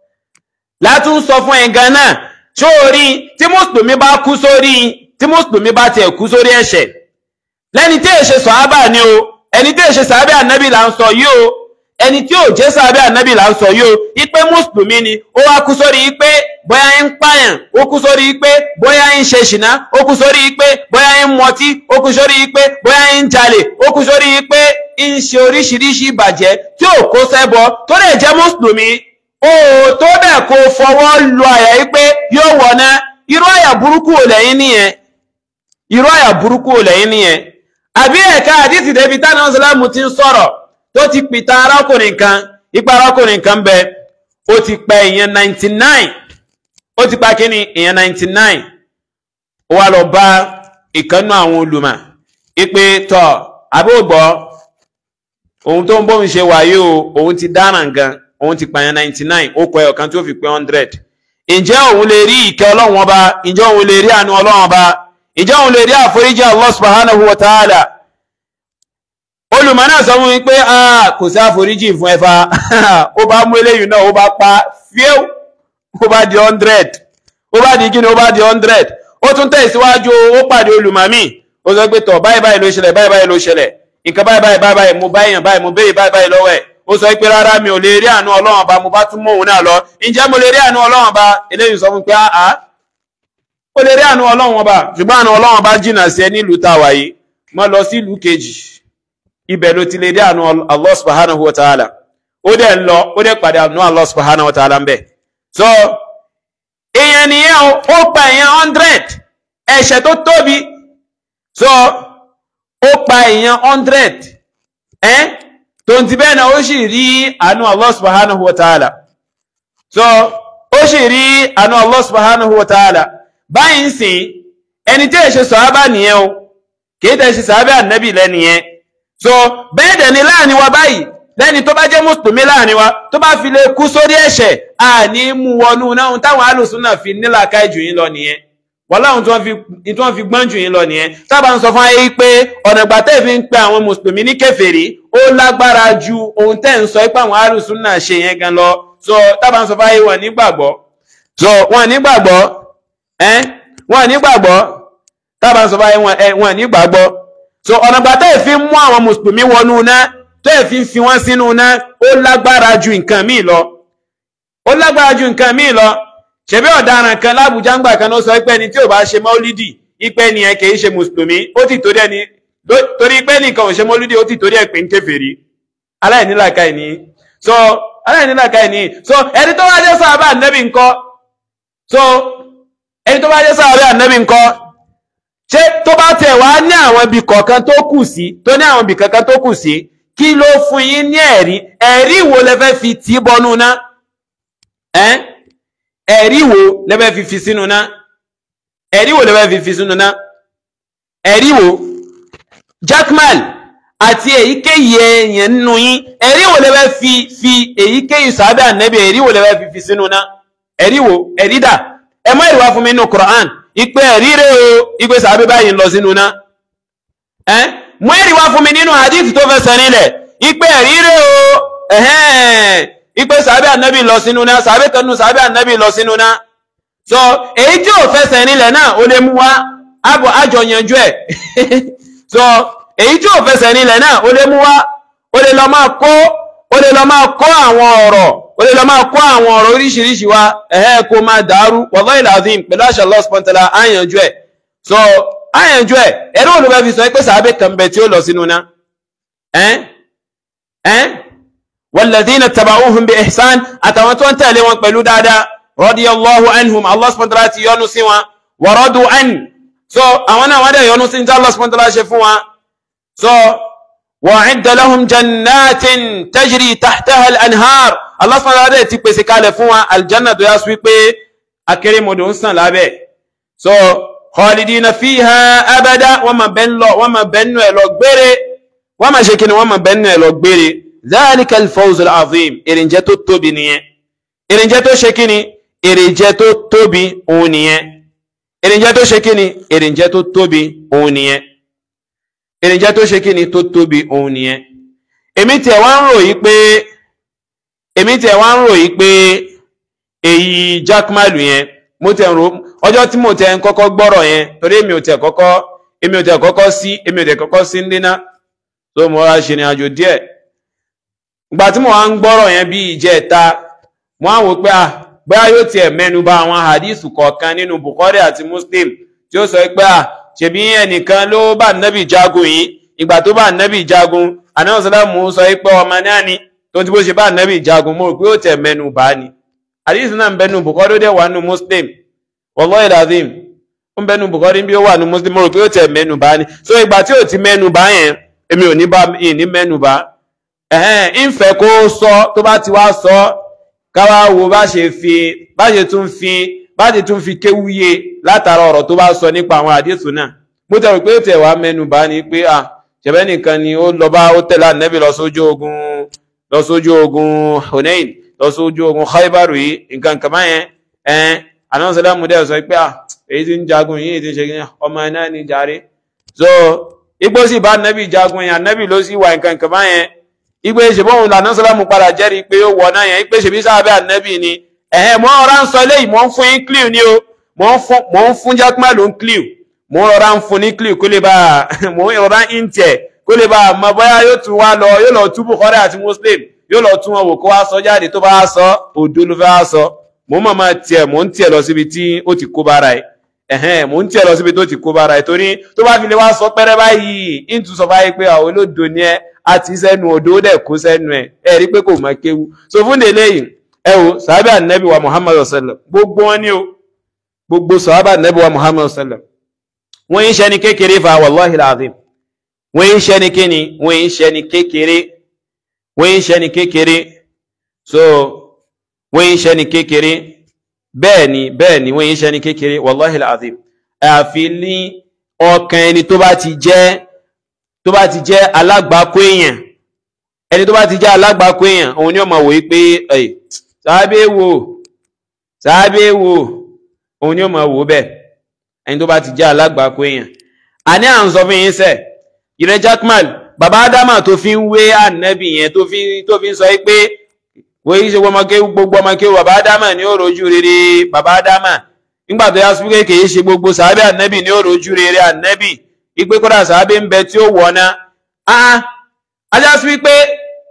látún sọ fún ẹ̀gán náà sórí tí mùsùlùmí bá kú sórí tí mùsùlùmí bá tiẹ̀ kú sórí ẹ̀ṣẹ̀ lẹ́ni tí èṣe sọ̀hábà ni o ẹni tí ò ṣe sàábẹ́ ànábì là ń sọ yìí o ẹni tí ò jẹ́ sàábẹ́ ànábì là ń sọ yìí o ipe mùsùlùmí ni ó wá kú sórí ipe bóyá ń pààyàn ó kú sórí ipe bóyá ń ṣe ṣìnà ó kú sórí ipe bóyá ń mọtí ó kú sórí ipe bóyá ń jalè ó kú sórí ipe ń ṣe oríṣiríṣi ìbàjẹ́ tí ò kó sẹ́bọ tó lè jẹ́ mùsùlùmí ó tó bẹ́ẹ̀ kó fọwọ́ lu àyà yìí pé yóò wọ̀nà irú àyà burúkú ò lẹ́yìn nìyẹn irú àyà burúkú ò lẹ́yìn nìyẹn àbí ẹ̀ka àdìsí débi tánà ọ̀sálàmù ti ń sọ̀rọ̀ tó ti pìtà arákùnrin kan ipa arákùnrin kan bẹ ó ti pa èèyàn ninety nine ó ti pa kíni èèyàn ninety nine ó wá lọ bá ìkànnú àwọn olùmọ̀ ipe tọ àbúgbọ́ ohun tó ń bóun ṣe wáyé o òun ti dáràn gan òun ti pààyàn ninety nine ó kọ ẹ̀ ọ̀kan tí ó fi pé hundred ǹjẹ́ òun lè rí ìkẹ́ ọlọ́run ọba ǹjẹ́ òun lè rí àánú ọlọ́run ọba ǹjẹ́ òun lè rí àforíjì Allah subhanahu wa ta'ala olùmọ̀ náà sọ fún mi pé kò sí àforíjì fún ẹfa ó bá mú eléyìí náà ó bá pa fíw ó bá di hundred ó bá di kíni ó bá di hundred ó tún tẹ̀síwájú ó pàdé olùmọ̀ mi ó sọ pé tọ̀ báyìí báyìí ló ṣẹlẹ̀ báyìí báyìí ló ṣẹlẹ̀ nǹkan báyìí báyìí báyìí báyìí mo báyìí báyìí mo béèrè báyìí báyìí lọ́wọ́ ẹ̀ ó sọ pé rárá mi ò lè rí àánú ọlọ́run ọba mo bá tún mú òun náà lọ ǹjẹ́ mo lè rí àánú ọlọ́run ọba eléyìí sọ fún pé àá ó lè rí àánú ọlọ́run ọba ṣùgbọ́n àánú ọlọ́run ọba jìnnà sí ẹ nílùú tá a wà yìí mo lọ sí ìlú kejì ibẹ̀ ló ti lè rí àánú Allah subhanahu wa ta'ala ó dẹ̀ ń lọ ó dẹ̀ pàdé àánú Allah subhanahu wa ta'ala ń bẹ̀ so èèyàn nìyẹn ó pa èèyàn hundred ẹ̀ṣẹ̀ tó tóbi so ó pa èèyàn hundred ẹ́ tó ń ti bẹ́ẹ̀ náà ó sì rí àánú Allah subhanahu wa ta'ala so ó sì rí àánú Allah subhanahu wa ta'ala báyìí ń sìn ẹni tí èṣe sọ̀hábà nìyẹn o kìí tẹ̀ ṣe sàábẹ́ ànábì lẹ́nìyẹn so bẹ́ẹ̀ dẹ̀ ni láàrin wa báyìí lẹ́ni tó bá jẹ́ mùsùlùmí láàrin wa tó bá fi lè kú sórí ẹ̀ṣẹ̀ àní mú wọnú náà táwọn alùsùn náà fi nílàkà jù yín lọ nìyẹn wọ́n láwọn tí wọ́n fi gbọ́n jù yín lọ nìyẹn tábà ń sọ fún ayé pé ọ̀nà ìgbà tẹ́ fi ń pe àwọn mùsùlùmí ní kèfèrí ó lágbára ju ohun tẹ́ ń sọ pé àwọn alùsùn náà ṣe yẹn gan lọ so tábà ń sọ fún ayé wọn nígbàgbọ́ so wọn nígbàgbọ́ ẹ́ wọn nígbàgbọ́ tábà ń sọ fún ayé wọn nígbàgbọ́ so ọ̀nà ìgbà tẹ́ fi ń mú àwọn mùsùlùmí wọnú náà tẹ́ fi ń fi wọ́n sínú náà ó lágbára ju nǹkan míì lọ ó lágbára ju nǹkan míì lọ ṣebí ọ̀daràn kan lábùjá ń gbà kan ló sọ pé ẹni tí ò bá ṣe mọ́lídì ipẹ́ nìyẹn kì í ṣe mùsùlùmí ó ti torí ẹni torí pé nìkan ò ṣe mọ́lídì ó ti torí ẹ̀ pé ń kèfèrí aláìnílàkà ẹ̀ ní so aláìnílàkà ẹ̀ ní so ẹni tó bá jẹ́ sàhábà ànábì ńkọ́ so ẹni tó bá jẹ́ sàhábà ànábì ńkọ́ ṣé tó bá tẹ̀ wá ní àwọn ibì kọ̀ọ̀kan tó kù sí tó ní àwọn ibì kankan tó kù sí kí ló fún yín ní ẹ̀rí ẹ̀rí wo lẹ fẹ́ fi tì bọnú ná ẹ́ ẹ̀rí wo lẹ́bẹ̀ fi fi sínú ná ẹ̀rí wo lẹ́bẹ̀ fi fi sínú ná ẹ̀rí wo Jackman àti èyíkéyìí èèyàn nínú yín ẹ̀rí wo lẹ́bẹ̀ fi fi èyíkéyìí sàábẹ́ ànẹ́bẹ̀ ẹ̀rí wo lẹ́bẹ̀ fi fi sínú ná ẹ̀rí wo ẹ̀rí dà ẹ mọ́ ìwà fún mi nínú Quran ìpè ẹ̀rí rẹ̀ o ìpè sàábẹ́ báyìí ń lọ sínú ná ẹ́ mọ́ ìwà wá fún mi nínú hadith tó fẹsẹ̀ nílẹ̀ ìpè ẹ̀rí rẹ̀ o ẹ̀hẹ́n ipe sàbẹ̀ ànábì lọ sínú náà sàbẹ̀ kanú sàbẹ̀ ànábì lọ sínú náà so èyí tí ò fẹsẹ̀ nílẹ̀ náà ó lè mú wá àbọ̀ àjọ yanjú ẹ̀ so èyí tí ò fẹsẹ̀ nílẹ̀ náà ó lè mú wá ó lè lọ máa kó ó lè lọ máa kó àwọn ọ̀rọ̀ ó lè lọ máa kó àwọn ọ̀rọ̀ oríṣiríṣi wá ẹ̀hẹ́ kó máa dàrú wallahi alazim pẹ̀lú àṣà Allah subhanahu wa ta'ala àyànjú ẹ̀ so àyànjú ẹ̀ ẹ̀rọ olùbẹ́ fi sọ pé sàbẹ̀ kan bẹ tí ó lọ sínú náà ẹ́ ẹ́ والذين تبعوهم بإحسان أتوانتون تألي وانقلوا دادا رضي الله عنهم الله سبحانه وتعالى يونسوا ورضوا عن so أوانا وادا يونس إن الله سبحانه وتعالى شفوا so وعد لهم جنات تجري تحتها الأنهار الله سبحانه وتعالى تبسي كالفوا الجنة دو يسوي بي أكريم ودونسان لابي so خالدين فيها أبدا وما بنلو وما بنو لوغبري وما شكين وما بنو لوغبري ذلك الفوز العظيم èrìnjẹ́ tó tóbi nìyẹn èrìnjẹ́ tó ṣe kíni èrìnjẹ́ tó tóbi òun nìyẹn èrìnjẹ́ tó ṣe kíni èrìnjẹ́ tó tóbi òun nìyẹn èrìnjẹ́ tó ṣe kíni tó tóbi òun nìyẹn èmi tiẹ̀ wá ń ròyìn pé èmi tiẹ̀ wá ń ròyìn pé èyí jákmálù yẹn mo tẹ̀ ń ro ọjọ́ tí mo tẹ̀ ń kọ́kọ́ gbọ́rọ̀ yẹn torí èmi ò tẹ̀ kọ́kọ́ èmi ò tẹ̀ kọ́kọ́ sí èmi ò tẹ̀ kọ́kọ́ sí ń díná tó mo wá ṣe ìrìn àjò díẹ̀ ìgbà tí mo wá ń gbọ́rọ̀ yẹn bí ìjẹta mo á wò pé à bóyá yóò tiẹ̀ mẹ́nu bà àwọn hadithu kọ̀ọ̀kan nínú Bukhari àti Muslim tí ó sọ pé à ṣebí ẹnìkan ló bá nẹ́bì jagun yìí ìgbà tó bá nẹ́bì jagun ànáwó sọlámù sọ pé ọmọ náà ni tó ti bó ṣe bá nẹ́bì jagun mo rò pé ó tẹ̀ mẹ́nu bà ni hadithu náà ń bẹnu Bukhari ó dẹ̀ wà nù Muslim wallahi lazim ó ń bẹnu Bukhari bí ó wà nù Muslim mo rò pé ó tẹ̀ mẹ́nu bà ni so ìgbà tí ò ti mẹ́nu bà yẹn èmi ò ní bá ní mẹ́nu bà ẹ̀hẹ́n ìfẹ́ kó sọ tó bá ti wá sọ káwá wo bá ṣe fi bá ṣe tún fi bá ṣe tún fi kéwúye látara ọ̀rọ̀ tó bá sọ nípa àwọn àdéhùn náà mo tẹ̀rù pé ó tẹ̀ wá mẹ́nu bá ní pé à ṣẹ̀bẹ́ nìkan ni ó lọ bá ó tẹ̀lé ànẹ́bí lọ sójú ogun lọ sójú ogun Hunain lọ sójú ogun Khaybar yìí nǹkan kan báyẹn ẹ̀ẹ́n àná sọlá mo dẹ̀ sọ pé à èyí tí ń jagun yìí ti ṣe kí ọmọ ẹ̀ náà ní jàre so igbó sì bá ànẹ́bí jagun yẹn ànẹ́bí ló sì wà nǹkan kan báyẹn igbe ṣèbọn òun lànà sọlámù padà jẹ́rìí pé ó wọ̀ náà yẹn igbe ṣèbí sábẹ́ ànábì ni ẹ̀hẹ́n mọ́ ọ̀rá ń sọ eléyìí mọ́ ń fún yín clew ni o mọ́ ń fún jákúmá ló ń clew mọ́ ọ̀rá ń fún ní clew kó lè bá a mọ́ ọ̀rá ń tẹ̀ kó lè bá a mọ bóyá yóò tún wá lọ yóò lọ tú Bukhari àti Muslim yóò lọ tún wọn wò kó wá sọ jáde tó bá wá sọ òdo ló fẹ́ wá sọ mọ́ mọ̀ máa tiẹ̀ mọ́ ń tiẹ̀ lọ síbi tí ó ti kó bára ẹ̀ ẹ̀hẹ́n mọ́ ń tiẹ̀ lọ síbi tó ti kó bára ẹ̀ torí tó bá fi lè wá sọ pẹ́rẹ́ báyìí ń tún sọ báyìí pé àwọn olódo ni ẹ àti sẹ́nu odò dẹ̀ kó sẹ́nu ẹ̀ ẹ rí pé kò mọ kéwu so fún délé yìí ẹ wo sàábà nẹ́bí wa muhammadu sallam gbogbo wọn ni o gbogbo sàábà nẹ́bí wa muhammadu sallam wọ́n yín ṣẹ́ni kékeré fa wàláhi làzim wọ́n yín ṣẹ́ni kéni wọ́n yín ṣẹ́ni kékeré wọ́n yín ṣẹ́ni kékeré so wọ́n yín ṣẹ́ni kékeré bẹ́ẹ̀ ni bẹ́ẹ̀ ni wọ́n yín ṣẹ́ni kékeré wàláhi làzim àfi ní ọkàn ẹni tó bá ti jẹ́ tó bá ti jẹ́ alágbàkó èèyàn ẹni tó bá ti jẹ́ alágbàkó èèyàn òun ni ó máa wò yí pé ẹ̀ sáábé wò sáábé wò òun ni ó máa wò bẹ́ẹ̀ ẹni tó bá ti jẹ́ alágbàkó èèyàn àní à ń sọ fún yín sẹ́ ìrẹ́ Jackman bàbá Ádámà tó fi ń wé ànẹ́bì yẹn tó fi tó fi ń sọ yí pé wọ́n yí ṣe gbogbo ọmọ kéwù bàbá Ádámà ní ó rojú rere bàbá Ádámà nígbà tó yá sí pé kì í ṣe gbogbo sáábé ànẹ́bì ní ó rojú rere ànẹ́bì ìpé kódà sàábé ń bẹ tí ó wọ̀ná ah ajá sí wípé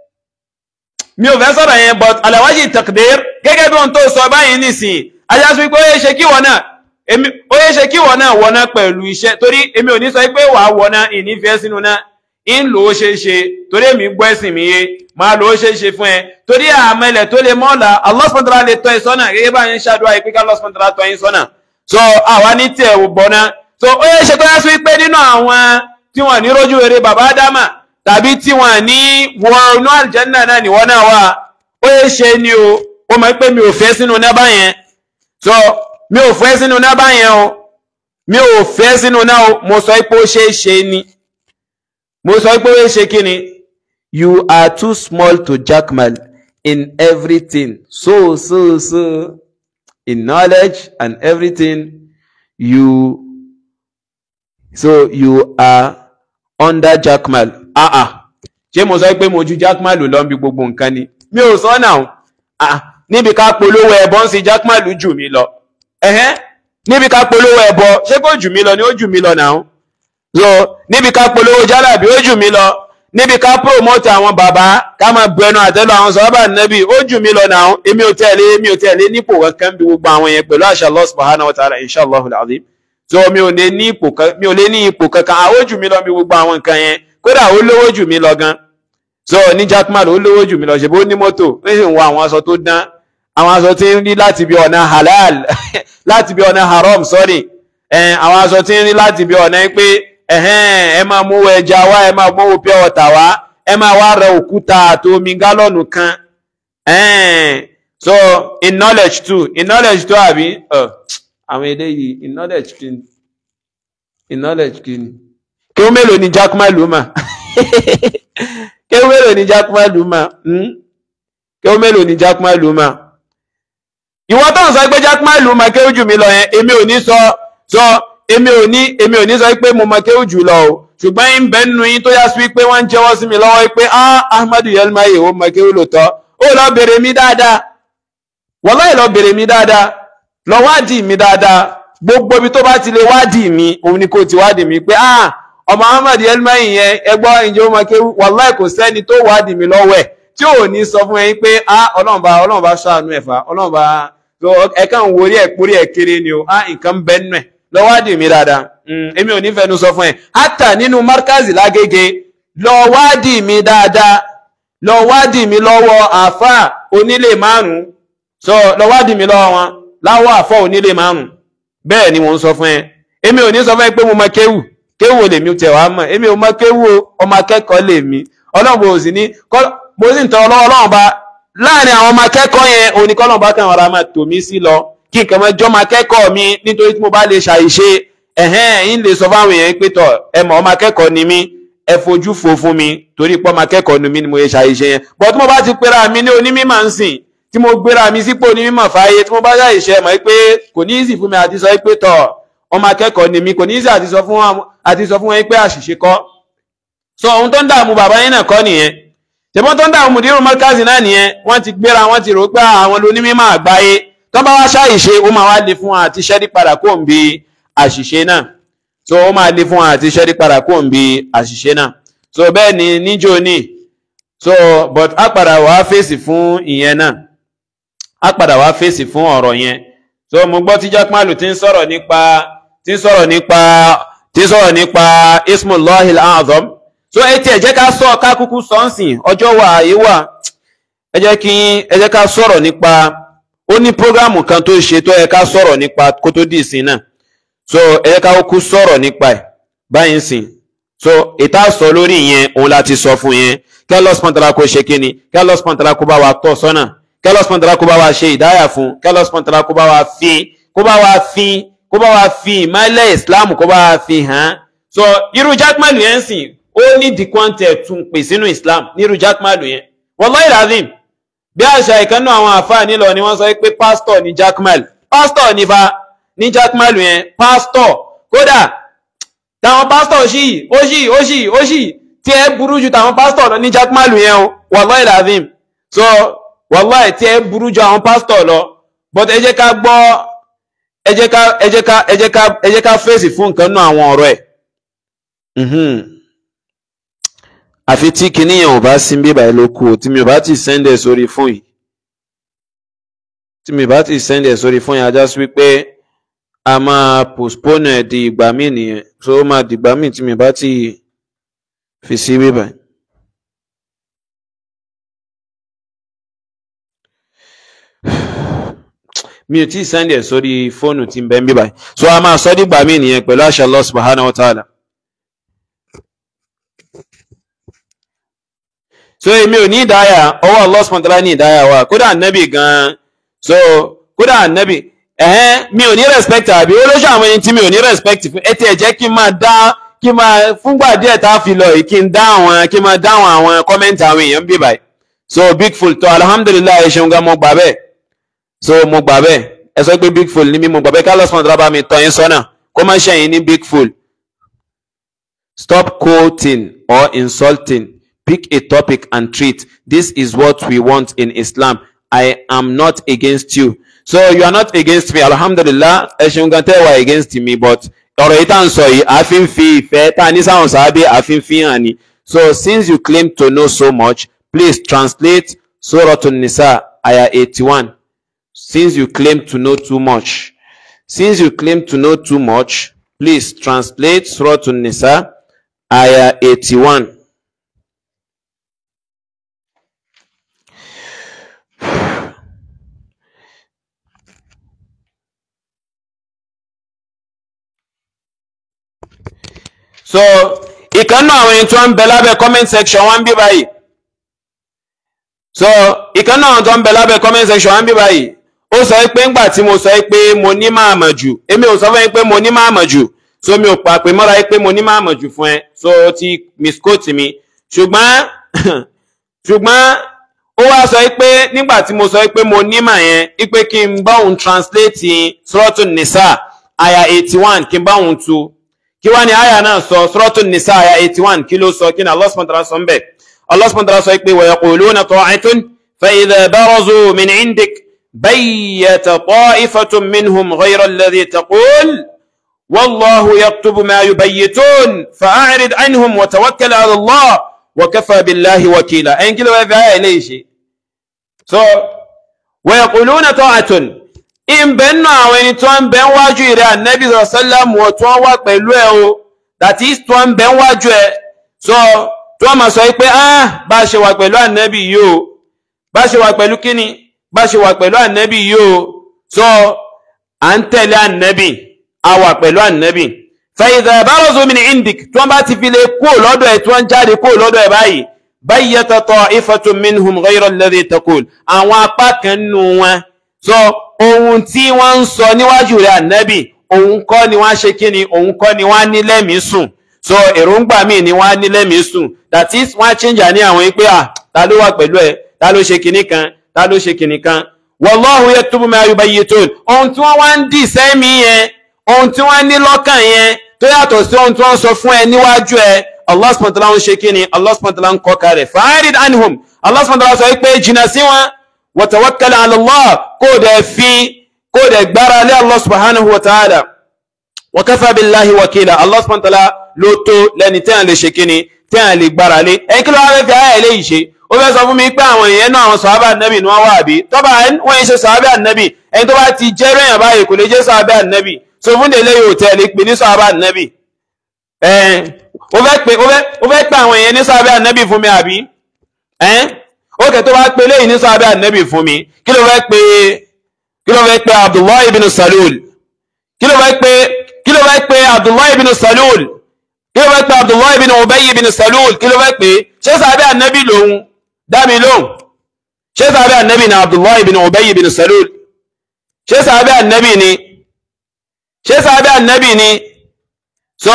mi ò fẹ́ sọ̀rọ̀ yẹn but alawaji takdir gẹ́gẹ́ bí ohun tó sọ báyìí nìsín ajá sí wípé ó yẹ ṣe kí wọ́n náà èmi ó yẹ ṣe kí wọ́n náà wọ̀ná pẹ̀lú iṣẹ́ torí èmi ò ní sọ pé wàá wọ̀ná ìnífẹ̀ẹ́ sínú náà ń lò ó ṣe é ṣe torí èmi gbọ́ ẹ̀sìn mi yé máa lò ó ṣe é ṣe fún ẹ torí àmẹ́lẹ̀ tó lè mọ́ọ̀lá Allah subhanahu wa ta'ala lè tọ́ ẹ sọ́nà gẹ́gẹ́ bá ń ṣàdúrà yìí pé ká Allah subhanahu wa ta'ala tọ́ yín sọ́nà so àwa ní tiẹ̀ ò bọ̀ náà so ó yẹ ṣe tó yá sí pé nínú àwọn tí wọ́n ní rójú rere bàbá Ádámà tàbí tí wọ́n ní wọ inú àlìjẹ́nà náà ni wọ́n náà wà ó yẹ ṣe ni o ó mọ̀ pé mi ò fẹ́ sínú náà yẹn so mi ò fẹ́ sínú náà yẹn o mi ò fẹ́ sínú náà o mo sọ pé ó ṣe é ṣe ni mo sọ pé ó ṣe kí ni you are too small to jackmal in everything so so so in knowledge and everything you so you are under jackmal ah ah ṣé mo sọ pé mo ju jackmal lọ bí gbogbo nǹkan ni mi ò sọ náà ah níbi ká polówó ẹbọ ń sin jackmal jù mí lọ ẹhẹn níbi ká polówó ẹbọ ṣé kò jù mí lọ ni ó jù mí lọ náà so níbi ká polówó jálàbí ó jù mí lọ níbi ká promote àwọn bàbá ká máa bu ẹnu àtẹ́lù àwọn sọ́ọ́bà nẹ́bì ó jù mí lọ náà èmi ò tẹ̀lé èmi ò tẹ̀lé nípò kankan bí gbogbo àwọn yẹn pẹ̀lú àṣà Allah subhanahu wa ta'ala inshallah al-azim so mi ò lè ní ipò kan mi ò lè ní ipò kankan àwọn jù mí lọ bí gbogbo àwọn nǹkan yẹn kódà ó lówó jù mí lọ gan so ní Jackman ó lówó jù mí lọ ṣe bó ní mọ́tò ó sì ń wọ àwọn aṣọ tó dán àwọn aṣọ tí ń rí láti bí ọ̀nà halal láti bí ọ̀nà haram sorry àwọn aṣọ tí ń rí láti bí ọ̀nà pé ẹ máa mú ẹja wá ẹ máa mú pure water wá ẹ máa wá rẹ òkúta àti omi gálọ́ọ̀nù kan so in knowledge too in knowledge too àbí àwọn eléyìí in knowledge kí ni in knowledge kí ni kí ó mélòó ni Jackman Luma kí ó mélòó ni Jackman Luma kí ó mélòó ni Jackman Luma ìwọ tó ń sọ pé Jackman Luma kí ó jù mí lọ yẹn èmi ò ní sọ sọ èmi ò ní èmi ò ní sọ pé mo mọ kí ó jù lọ o ṣùgbọ́n ń bẹ nínú yín tó yá sí pé wọ́n ń jẹ́wọ́ sí mi lọ́wọ́ pé ah Ahmadu Yelmaye ó mọ kí ó lò tọ́ ó lọ bèrè mi dáadáa wallahi lọ bèrè mi dáadáa lọ wádìí mi dáadáa gbogbo ibi tó bá ti lè wádìí mi òun ni kò ti wádìí mi pé ah ọmọ ahmad elmayin yẹn ẹgbọ́ ìjọ ọmọ kéwú wàláì kò sẹ́ni tó wádìí mi lọ́wọ́ ẹ̀ tí ò ní sọ fún ẹyin pé ah ọlọ́run bá ọlọ́run bá ṣàánú ẹ̀fà ọlọ́run bá so ẹ̀ka ń worí ẹ̀ pórí ẹ̀ kéré ni o ah nǹkan ń bẹ nínú ẹ̀ lọ wádìí mi dáadáa èmi ò ní fẹnu sọ fún ẹ hátà nínú markazi lágége lọ wádìí mi dáadáa lọ wádìí mi lọ́wọ́ àfà onílé márùn-ún so lọ wádìí mi lọ́wọ́ wọn láwọ́ àfà onílé márùn-ún bẹ́ẹ̀ ni mò ń sọ fún ẹ èmi ò ní sọ fún ẹ pé mo mọ kéwù kéwù lèmi tẹ̀ wá mọ̀ èmi ò mọ kéwù ọmọ akẹ́kọ̀ọ́ lèmi ọlọ́run bò sí ní mo sì ń tọ́ ọlọ́run ọlọ́run bá láàrin àwọn ọmọ akẹ́kọ̀ọ́ yẹn òní kọ́lọ́run bá kàn ara máa tò mí sí lọ kí nǹkan mọ́ jọ́mọ akẹ́kọ̀ọ́ mi nítorí tí mo bá lè ṣàìṣe ẹ̀hẹ́n yín lè sọ fáwọn èèyàn pé tọ̀ ẹ mọ̀ ọmọ akẹ́kọ̀ọ́ ni mí ẹ fojú fo fún mi torí pé ọmọ akẹ́kọ̀ọ́ ni mí ni mo lè ṣàìṣe yẹn bọ́ tí mo bá ti pera mi ní onímọ̀ ń sìn tí mo gbéra mi sípò onímọ̀ fáyé tí mo bá ṣàìṣe mọ̀ pé kò ní ìsì fún mi àti sọ pé tọ̀ ọmọ akẹ́kọ̀ọ́ ni mí kò ní ìsì àti sọ fún wọn pé àṣìṣe kọ́ so ohun tó ń dààmú bàbá yín náà kọ́ nìyẹn ṣùgbọ́n tó ń dààmú mùdírù mọ́kàzì náà nìyẹn wọ́n ti gbéra wọ́n ti rò pé àwọn lónímọ̀ àgbáyé tó bá wá ṣàìṣe ó máa wá le fún wọn àti ṣẹ́rí padà kó ń bi àṣìṣe náà so ó máa le fún wọn àti ṣẹ́rí padà kó ń bi àṣìṣe náà so bẹ́ẹ̀ ni níjó ní so but á padà wá fèsì fún ìyẹn náà á padà wá fèsì fún ọ̀rọ̀ yẹn so mo gbọ́ tí jákmálù ti ń sọ̀rọ̀ nípa ti ń sọ̀rọ̀ nípa ti ń sọ̀rọ̀ nípa ismullahil azam so ẹ tiẹ̀ jẹ́ ká sọ ká kúkú sọ́nsìn ọjọ́ wà ayé wà ẹ jẹ́ kí ẹ jẹ́ ká sọ̀rọ̀ nípa ó ní prógrámù kan tó ṣe tó yẹ ká sọ̀rọ̀ nípa kó tó dì sí náà so ẹ jẹ́ ká kú sọ̀rọ̀ nípa ẹ̀ báyìí sìn so ìta sọ lórí yẹn òun láti sọ fún yẹn kẹlọs pọntara kó ṣe kíni kẹlọs pọntara kó bá wa tọ́ sọ́nà kẹlọs pọntara kó bá wa ṣe ìdáyà fún kẹlọs pọntara kó bá wa fi kó bá wa fi kó bá wa fi ìmọ̀lẹ̀ islam kó bá wa fi hàn so irú jákmàlù yẹn sìn ó ní dìkwọ́ntẹ̀ tún pè sínú islam ní irú jákmàlù yẹn wallahi lazim bí àṣà ìkànnà àwọn àfáà nílọ ni wọ́n sọ pé pásítọ̀ ní jackmal pásítọ̀ ní fa ní jackmal yẹn pásítọ̀ kódà táwọn pásítọ̀ ṣì ó ṣì ó ṣì ó ṣì tí ẹ burú ju táwọn pásítọ̀ lọ ní jackmal yẹn o wallahi lazim so wallahi tí ẹ burú ju àwọn pásítọ̀ lọ but ẹ jẹ́ ká gbọ́ ẹ jẹ́ ká ẹ jẹ́ ká ẹ jẹ́ ká ẹ jẹ́ ká fèsì fún nǹkan náà àwọn ọ̀rọ̀ ẹ̀ àfi tí kinní yẹn ò bá sí bíbà ẹ ló kú o tí mi ò bá ti sẹ́ndẹ̀ sórí fún yìí tí mi ò bá ti sẹ́ndẹ̀ sórí fún yìí ajá sí wípé a máa postpone ẹ̀ di ìgbà míì nìyẹn so ó máa di ìgbà míì tí mi ò bá ti fi sí bíbà. mi ò tí ì sẹ́ndẹ̀ sórí fóònù tí ń bẹ ń bíbà so a máa sọ dìgbà míì nìyẹn pẹ̀lú àṣà Allah subhanahu wa ta'ala. so èmi ò ní ìdáyà ọwọ́ Allah subhanahu wa ta'ala ní ìdáyà wa kódà nẹ́bì gan-an so kódà nẹ́bì ẹ̀hẹ́n mi ò ní respect àbí olóṣù àwọn ẹni tí mi ò ní respect fún ẹ ti ẹ̀ jẹ́ kí n máa dá kí n máa fúngbà díẹ̀ tá a fi lọ yìí kí n dá àwọn kí n máa dáhùn àwọn kọ́mẹ́ǹtì àwọn èèyàn bí báyìí so big full tó alhamdulilayi ẹ ṣeun gan mo gbà bẹ́ẹ̀ so mo gbà bẹ́ẹ̀ ẹ sọ pé big full ni mi mo gbà bẹ́ẹ̀ kí Allah subhanahu wa ta'ala bá mi tọ́ yín sọ́nà kó má ṣẹ̀yìn ní big full stop quoting or insulting pick a topic and treat. This is what we want in Islam. I am not against you. So you are not against me. Alhamdulillah, ẹ̀sùn gan tẹ́ wà against me but ọ̀rọ̀ yìí tá à ń sọ yìí àfi ń fi ìfẹ́ tá a ní sáwọn sábẹ́ àfi ń fi hàn ni. So since you claim to know so much, please translate Suratun Nisa ayah 81. Since you claim to know too much, since you claim to know too much, please translate Suratun Nisa ayah 81. so ìkànnà àwọn ẹni tó ń bẹ lábẹ́ comment section wọ́n ń bí báyìí so ìkànnà àwọn tó ń bẹ lábẹ́ comment section wọ́n ń bí báyìí ó sọ pé ńgbà tí mo sọ pé mo ní máa mọ̀ jù èmi ò sọ fún yín pé mo ní máa mọ̀ jù so mi ò pa pé mọ́ra pé mo ní máa mọ̀ jù fún ẹ so ó ti misquote mi ṣùgbọ́n ṣùgbọ́n ó wá sọ pé nígbà tí mo sọ pé mo ní mà yẹn pé kí n bá òun translate Suratun Nisa aya eighty one kí n bá òun tu kí wá ní àyà náà sọ Suratun Nisa àyà 81 kí ló sọ kí ní Allah subhanahu wa ta'ala sọ ń bẹ̀ Allah subhanahu wa ta'ala sọ pé wa yaquluna ta'atun fa idha barazu min indik bayyata ta'ifatun minhum ghayra alladhi taqul wallahu yaktubu ma yubayyitun fa'arid anhum wa tawakkal ala Allah wa kafa billahi wakila ẹn kí ló fẹ́ fi ayà ilé ìṣe so wa yaquluna ta'atun ìbẹ̀ nù àwọn ẹni tó ń bẹ ń wájú ìrẹ́ ànẹ́bí sallam wọ̀ tó ń wá pẹ̀lú ẹ o that is tó ń bẹ ń wájú ẹ so tó máa sọ pé ah bá a ṣe wà pẹ̀lú ànẹ́bí yìí o bá a ṣe wà pẹ̀lú kíni bá a ṣe wà pẹ̀lú ànẹ́bí yìí o so à ń tẹ̀lé ànẹ́bí a wà pẹ̀lú ànẹ́bí fẹ̀yìntà barazu min indik tí wọ́n bá ti fi lè kó lọ́dọ̀ ẹ̀ tí wọ́n jáde kó lọ́dọ̀ ẹ̀ báyìí bayyata ta'ifatun minhum ghayra alladhi taqul àwọn apá kan nù wọn so ohun tí wọ́n ń sọ níwájú rẹ̀ ànẹ́bí òun kọ́ ni wọ́n ṣe kí ni òun kọ́ ni wọ́n ní lẹ́mìí sùn so èròǹgbà míì ni wọ́n ní lẹ́mìí sùn that is wọ́n á change ní àwọn pé à ta ló wà pẹ̀lú ẹ̀ ta ló ṣe kinní kan ta ló ṣe kinní kan wallahu yaktubu ma yubayyitun ohun tí wọ́n wá ń dì sẹ́mi yẹn ohun tí wọ́n ní lọ́kàn yẹn tó yàtọ̀ sí ohun tí wọ́n sọ fún ẹ níwájú ẹ Allah subhanahu wa ta'ala ń ṣe kí ni Allah subhanahu wa ta'ala ń kọ́ kalẹ̀ fa'arid anhum Allah subhanahu wa ta'ala sọ pé jìnnà sí wọn wa tawakkal ala Allah kó dẹ̀ fi kó dẹ̀ gbára lé Allah subhanahu wa ta'ala wa kafa billahi wakila Allah subhanahu wa ta'ala ló tó lẹ́ni tí a lè ṣe kí ni tí a lè gbára lé ẹ̀yìn kí ló wá fẹ́ fi ayà eléyìí ṣe ó fẹ́ sọ fún mi pé àwọn èèyàn náà àwọn sọ̀hábà nẹ́bì ni wọ́n wà bí tọ́ba wọ́n ń ṣe sọ̀hábà nẹ́bì ẹni tó bá ti jẹ́ rẹ̀yàn báyìí kò lè jẹ́ sọ̀hábà nẹ́bì so fún délé yóò tẹ̀ lè pè ní sọ̀hábà nẹ́bì ẹ̀ẹ́n ó fẹ́ pè ó fẹ́ pè àwọn èèyàn ní sọ̀hábà nẹ́bì fún mi àbí ẹ̀ẹ́n ó kẹ́ tó bá pè léyìn ní sọ̀hábà nẹ́bì fún mi kí ló fẹ́ pè kí ló fẹ́ pè Abdullahi ibn Salul kí ló fẹ́ pè kí ló fẹ́ pè Abdullahi ibn Salul kí ló fẹ́ pè Abdullahi ibn Ubay ibn Salul kí ló fẹ́ pè ṣé sọ̀hábà nẹ́bì lòun dámi lóhùn ṣé sàbẹ́ ànẹ́bì ni abdullahi bin ubayy bin salul ṣé sàbẹ́ ànẹ́bì ni ṣé sàbẹ́ ànẹ́bì ni so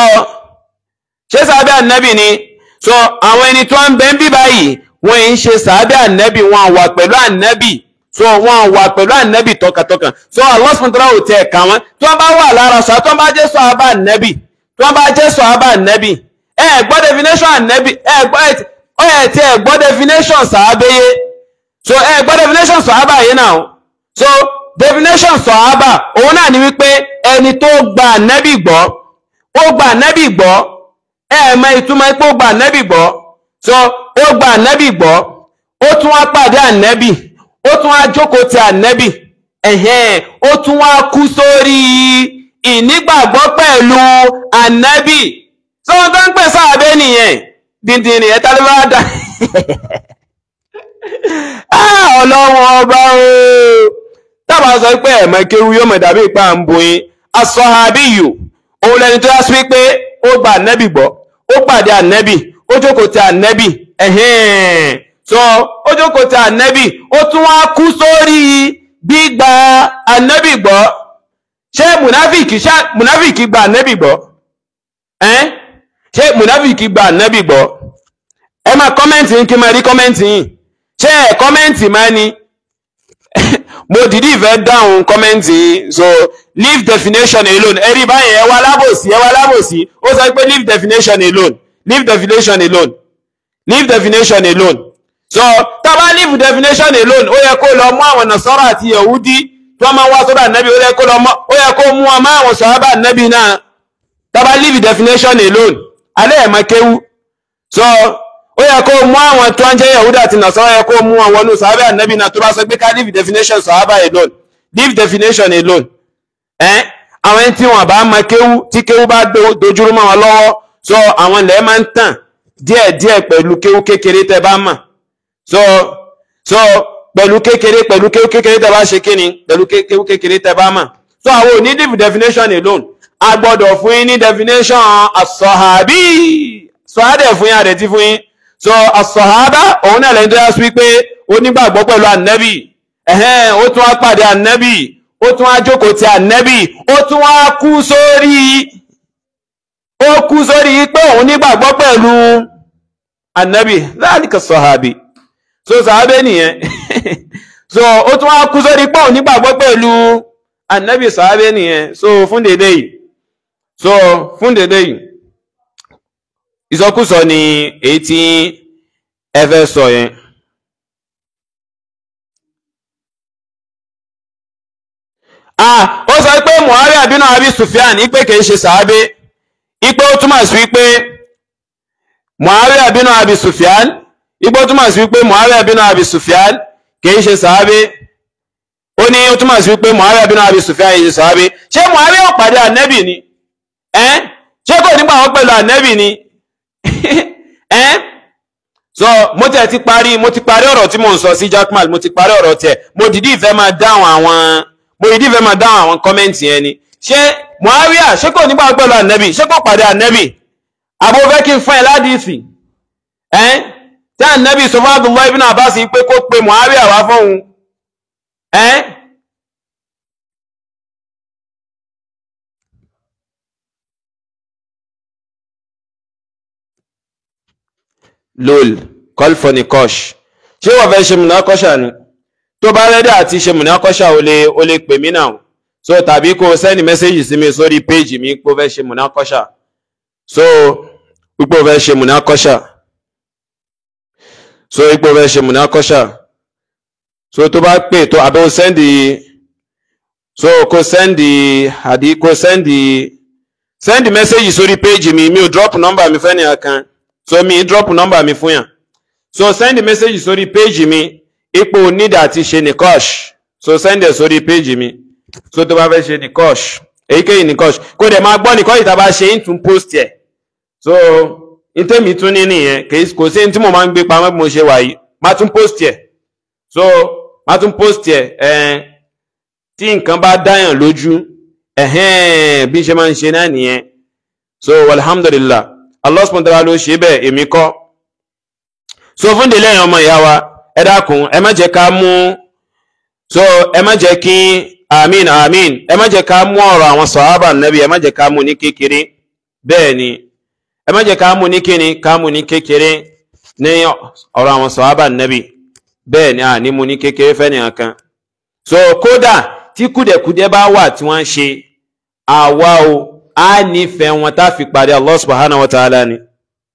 ṣé sàbẹ́ ànẹ́bì ni so àwọn ẹni tó ń bẹ ń bí báyìí wọ́n ń ṣe sàbẹ́ ànẹ́bì wọn wà pẹ̀lú ànẹ́bì so wọ́n wà pẹ̀lú ànẹ́bì tọkàntọkàn so Allah subhanahu wa ta'ala ò tẹ̀ ẹ̀ka wọn tí wọ́n bá wà lára sọ tí wọ́n bá jẹ́ sọ̀hábà ànẹ́bì tí wọ́n bá jẹ́ sọ̀hábà ànẹ́bì ẹ gbọ́ definition ànẹ́bì ẹ gbọ́ ó yẹ tí ẹ gbọ́ definition sàábéyé so ẹ gbọ́ definition sàábà yìí náà so definition sàábà òun náà ni wípé ẹni tó gba ànẹ́bì gbọ́ ó gba ànẹ́bì gbọ́ ẹ mọ ìtumọ̀ pé ó gba ànẹ́bì gbọ́ so ó gba ànẹ́bì gbọ́ ó tún wá pàdé ànẹ́bì ó tún wá jókòó ti ànẹ́bì ẹ̀hẹ́n ó tún wá kú sórí ìnígbàgbọ́ pẹ̀lú ànẹ́bì so wọ́n tó ń pè sáàbẹ́ nìyẹn díndín ni ẹ̀ta ló bá dá ọlọ́wọ́n ọba ooo tábà sọ pé ẹ̀mọ́ kéwu yóò mọ̀ dàbí ìpa ń bo yín asọ́hábíyù òun lẹni tó yá sí pé ó gba ànẹ́bì gbọ́ ó pàdé ànẹ́bì ó jókòó ti ànẹ́bì ẹ̀hẹ́n so ó jókòó ti ànẹ́bì ó tún wá kú sórí gbígba ànẹ́bì gbọ́ ṣé mùnáfìkì ṣá mùnáfìkì gba ànẹ́bì gbọ́ ẹ́n ṣé mùnáfìkì gba ànẹ́bì gbọ́ ẹ máa kọ́mẹ́ǹtì yín kí n máa rí kọ́mẹ́ǹtì yín ṣé ẹ kọ́mẹ́ǹtì máa ní mo dìdí ìfẹ́ dáhùn kọ́mẹ́ǹtì yín so leave definition alone ẹ rí báyìí ẹ wá lábòsí ẹ wá lábòsí ó sọ pé leave definition alone leave definition alone leave definition alone so tá a bá leave definition alone ó yẹ kó lọ mú àwọn nàṣọ́rọ̀ àti yahudi tí wọ́n máa wá sọ́dọ̀ ànábì ó yẹ kó lọ mọ́ ó yẹ kó mú wọn máa wọn sọ̀rọ̀ bá ànábì náà tá a bá leave definition alone alẹ́ ẹ̀ máa kéwú so ó yẹ kó mú àwọn tó ń jẹ́ yahuda àti nasara yẹ kó mú àwọn olú sàábẹ́ ànábì náà tó bá sọ pé ká leave definition sàábà alone leave definition alone ẹ́ àwọn ẹni tí wọ́n bá máa kéwú tí kéwú bá dojúrú mọ́ wọn lọ́wọ́ so àwọn ilẹ̀ máa ń tàn díẹ̀díẹ̀ pẹ̀lú kéwú kékeré tẹ́ bá mà so so pẹ̀lú kékeré pẹ̀lú kéwú kékeré tẹ́ bá ṣe kíni pẹ̀lú kéwú kékeré tẹ́ bá mà so àwọn ò ní leave definition alone a gbọ́dọ̀ fún yín ní definition as-sahabi sọ́hádẹ̀ fún yín àdẹ̀tí fún yín so as-sahaba òun náà lẹ́yìn tó yá sí wípé ó nígbàgbọ́ pẹ̀lú ànẹ́bì ẹ̀hẹ́n ó tún wá pàdé ànẹ́bì ó tún wá jókòó ti ànẹ́bì ó tún wá kú sórí ó kú sórí pé òun nígbàgbọ́ pẹ̀lú ànẹ́bì dhalika sahabi so sàábẹ́ nìyẹn so ó tún wá kú sórí pé òun nígbàgbọ́ pẹ̀lú ànẹ́bì sàábẹ́ nìyẹn so fún dédé yìí so fún dédé yìí ìsọkúsọ ni èyí tí ẹ fẹ́ sọ yẹn ah ó sọ pé muawiya bínú abi sufyan ipe kìí ṣe sàábé ipe ó túmọ̀ sí wípé muawiya bínú abi sufyan ipe ó túmọ̀ sí wípé muawiya bínú abi sufyan kìí ṣe sàábé ó ní ó túmọ̀ sí wípé muawiya bínú abi sufyan kìí ṣe sàábé ṣé muawiya ó pàdé ànẹ́bì ni ẹ́n ṣé kò nígbà wọn pẹ̀lú ànẹ́bì ni ẹ́n so mo tẹ̀ ti parí mo ti parí ọ̀rọ̀ tí mo ń sọ sí jackman mo ti parí ọ̀rọ̀ tẹ̀ mo dìdí ìfẹ́ máa dáhùn àwọn mo dìdí ìfẹ́ máa dáhùn àwọn kọ́mẹ́ǹtì yẹn ni ṣé muawiya ṣé kò nígbà wọn pẹ̀lú ànẹ́bì ṣé kò pàdé ànẹ́bì àbò fẹ́ kí n fún ẹ ládìísì ẹ́n tí ànẹ́bì sọ fún Abdullahi ibn Abbas pé kó pe muawiya wá fóun ẹ́n lol call for nikosh ṣé wọ́n fẹ́ ṣe múnákọ́ṣà ni tó bá rẹ́dí àti ṣe múnákọ́ṣà o lè o lè pè mí náà so tàbí kó o sẹ́ni mẹ́sẹ́jì sí mi sórí péjì mi pé o fẹ́ ṣe múnákọ́ṣà so pípé o fẹ́ ṣe múnákọ́ṣà so pípé o fẹ́ ṣe múnákọ́ṣà so tó bá pè tó àbẹ́ o sẹ́ndì so kó sẹ́ndì àdí kó sẹ́ndì sẹ́ndì mẹ́sẹ́jì sórí péjì mi mi ò drop nọ́mbà mi fẹ́ nìyà kan so mi drop number mi fún yàn so send message sórí page mi ipò need àti ṣe nikosh so send ẹ sórí page mi so tó bá fẹ́ ṣe nikosh èyíkéyìí nikosh kó dẹ̀ máa gbọ́ nikosh tá a bá ṣe ń tún post ẹ̀ so ntẹ́mi tún ní nìyẹn kò sí tí mo máa ń gbé pamọ́ bí mo ṣe wà yìí má tún post ẹ̀ so má tún post ẹ̀ ẹ̀ tí nǹkan bá dáyàn lójú ẹ̀hẹ́n bí ṣe máa ń ṣe náà nìyẹn so alhamdulillah Allah subhanahu wa ta'ala ló ṣe bẹ́ẹ̀ èmi kọ́ so fún délé ẹ̀yàn ọmọ ìyá wa ẹ dákun ẹ má jẹ́ ká mú so ẹ má jẹ́ kí amin amin ẹ má jẹ́ ká mú ọ̀rọ̀ àwọn sọ̀hábà nẹ́bí ẹ má jẹ́ ká mú ní kékeré bẹ́ẹ̀ ni ẹ má jẹ́ ká mú ní kíni ká mú ní kékeré ní ọ̀rọ̀ àwọn sọ̀hábà nẹ́bí bẹ́ẹ̀ ni à ní mú ní kékeré fẹ́ nìyàn kan so kódà tí kùdẹ̀kùdẹ̀ bá wà tí wọ́n ń ṣe àwa o a nífẹ̀ẹ́ wọn tá fi pàdé Allah subhanahu wa ta'ala ni.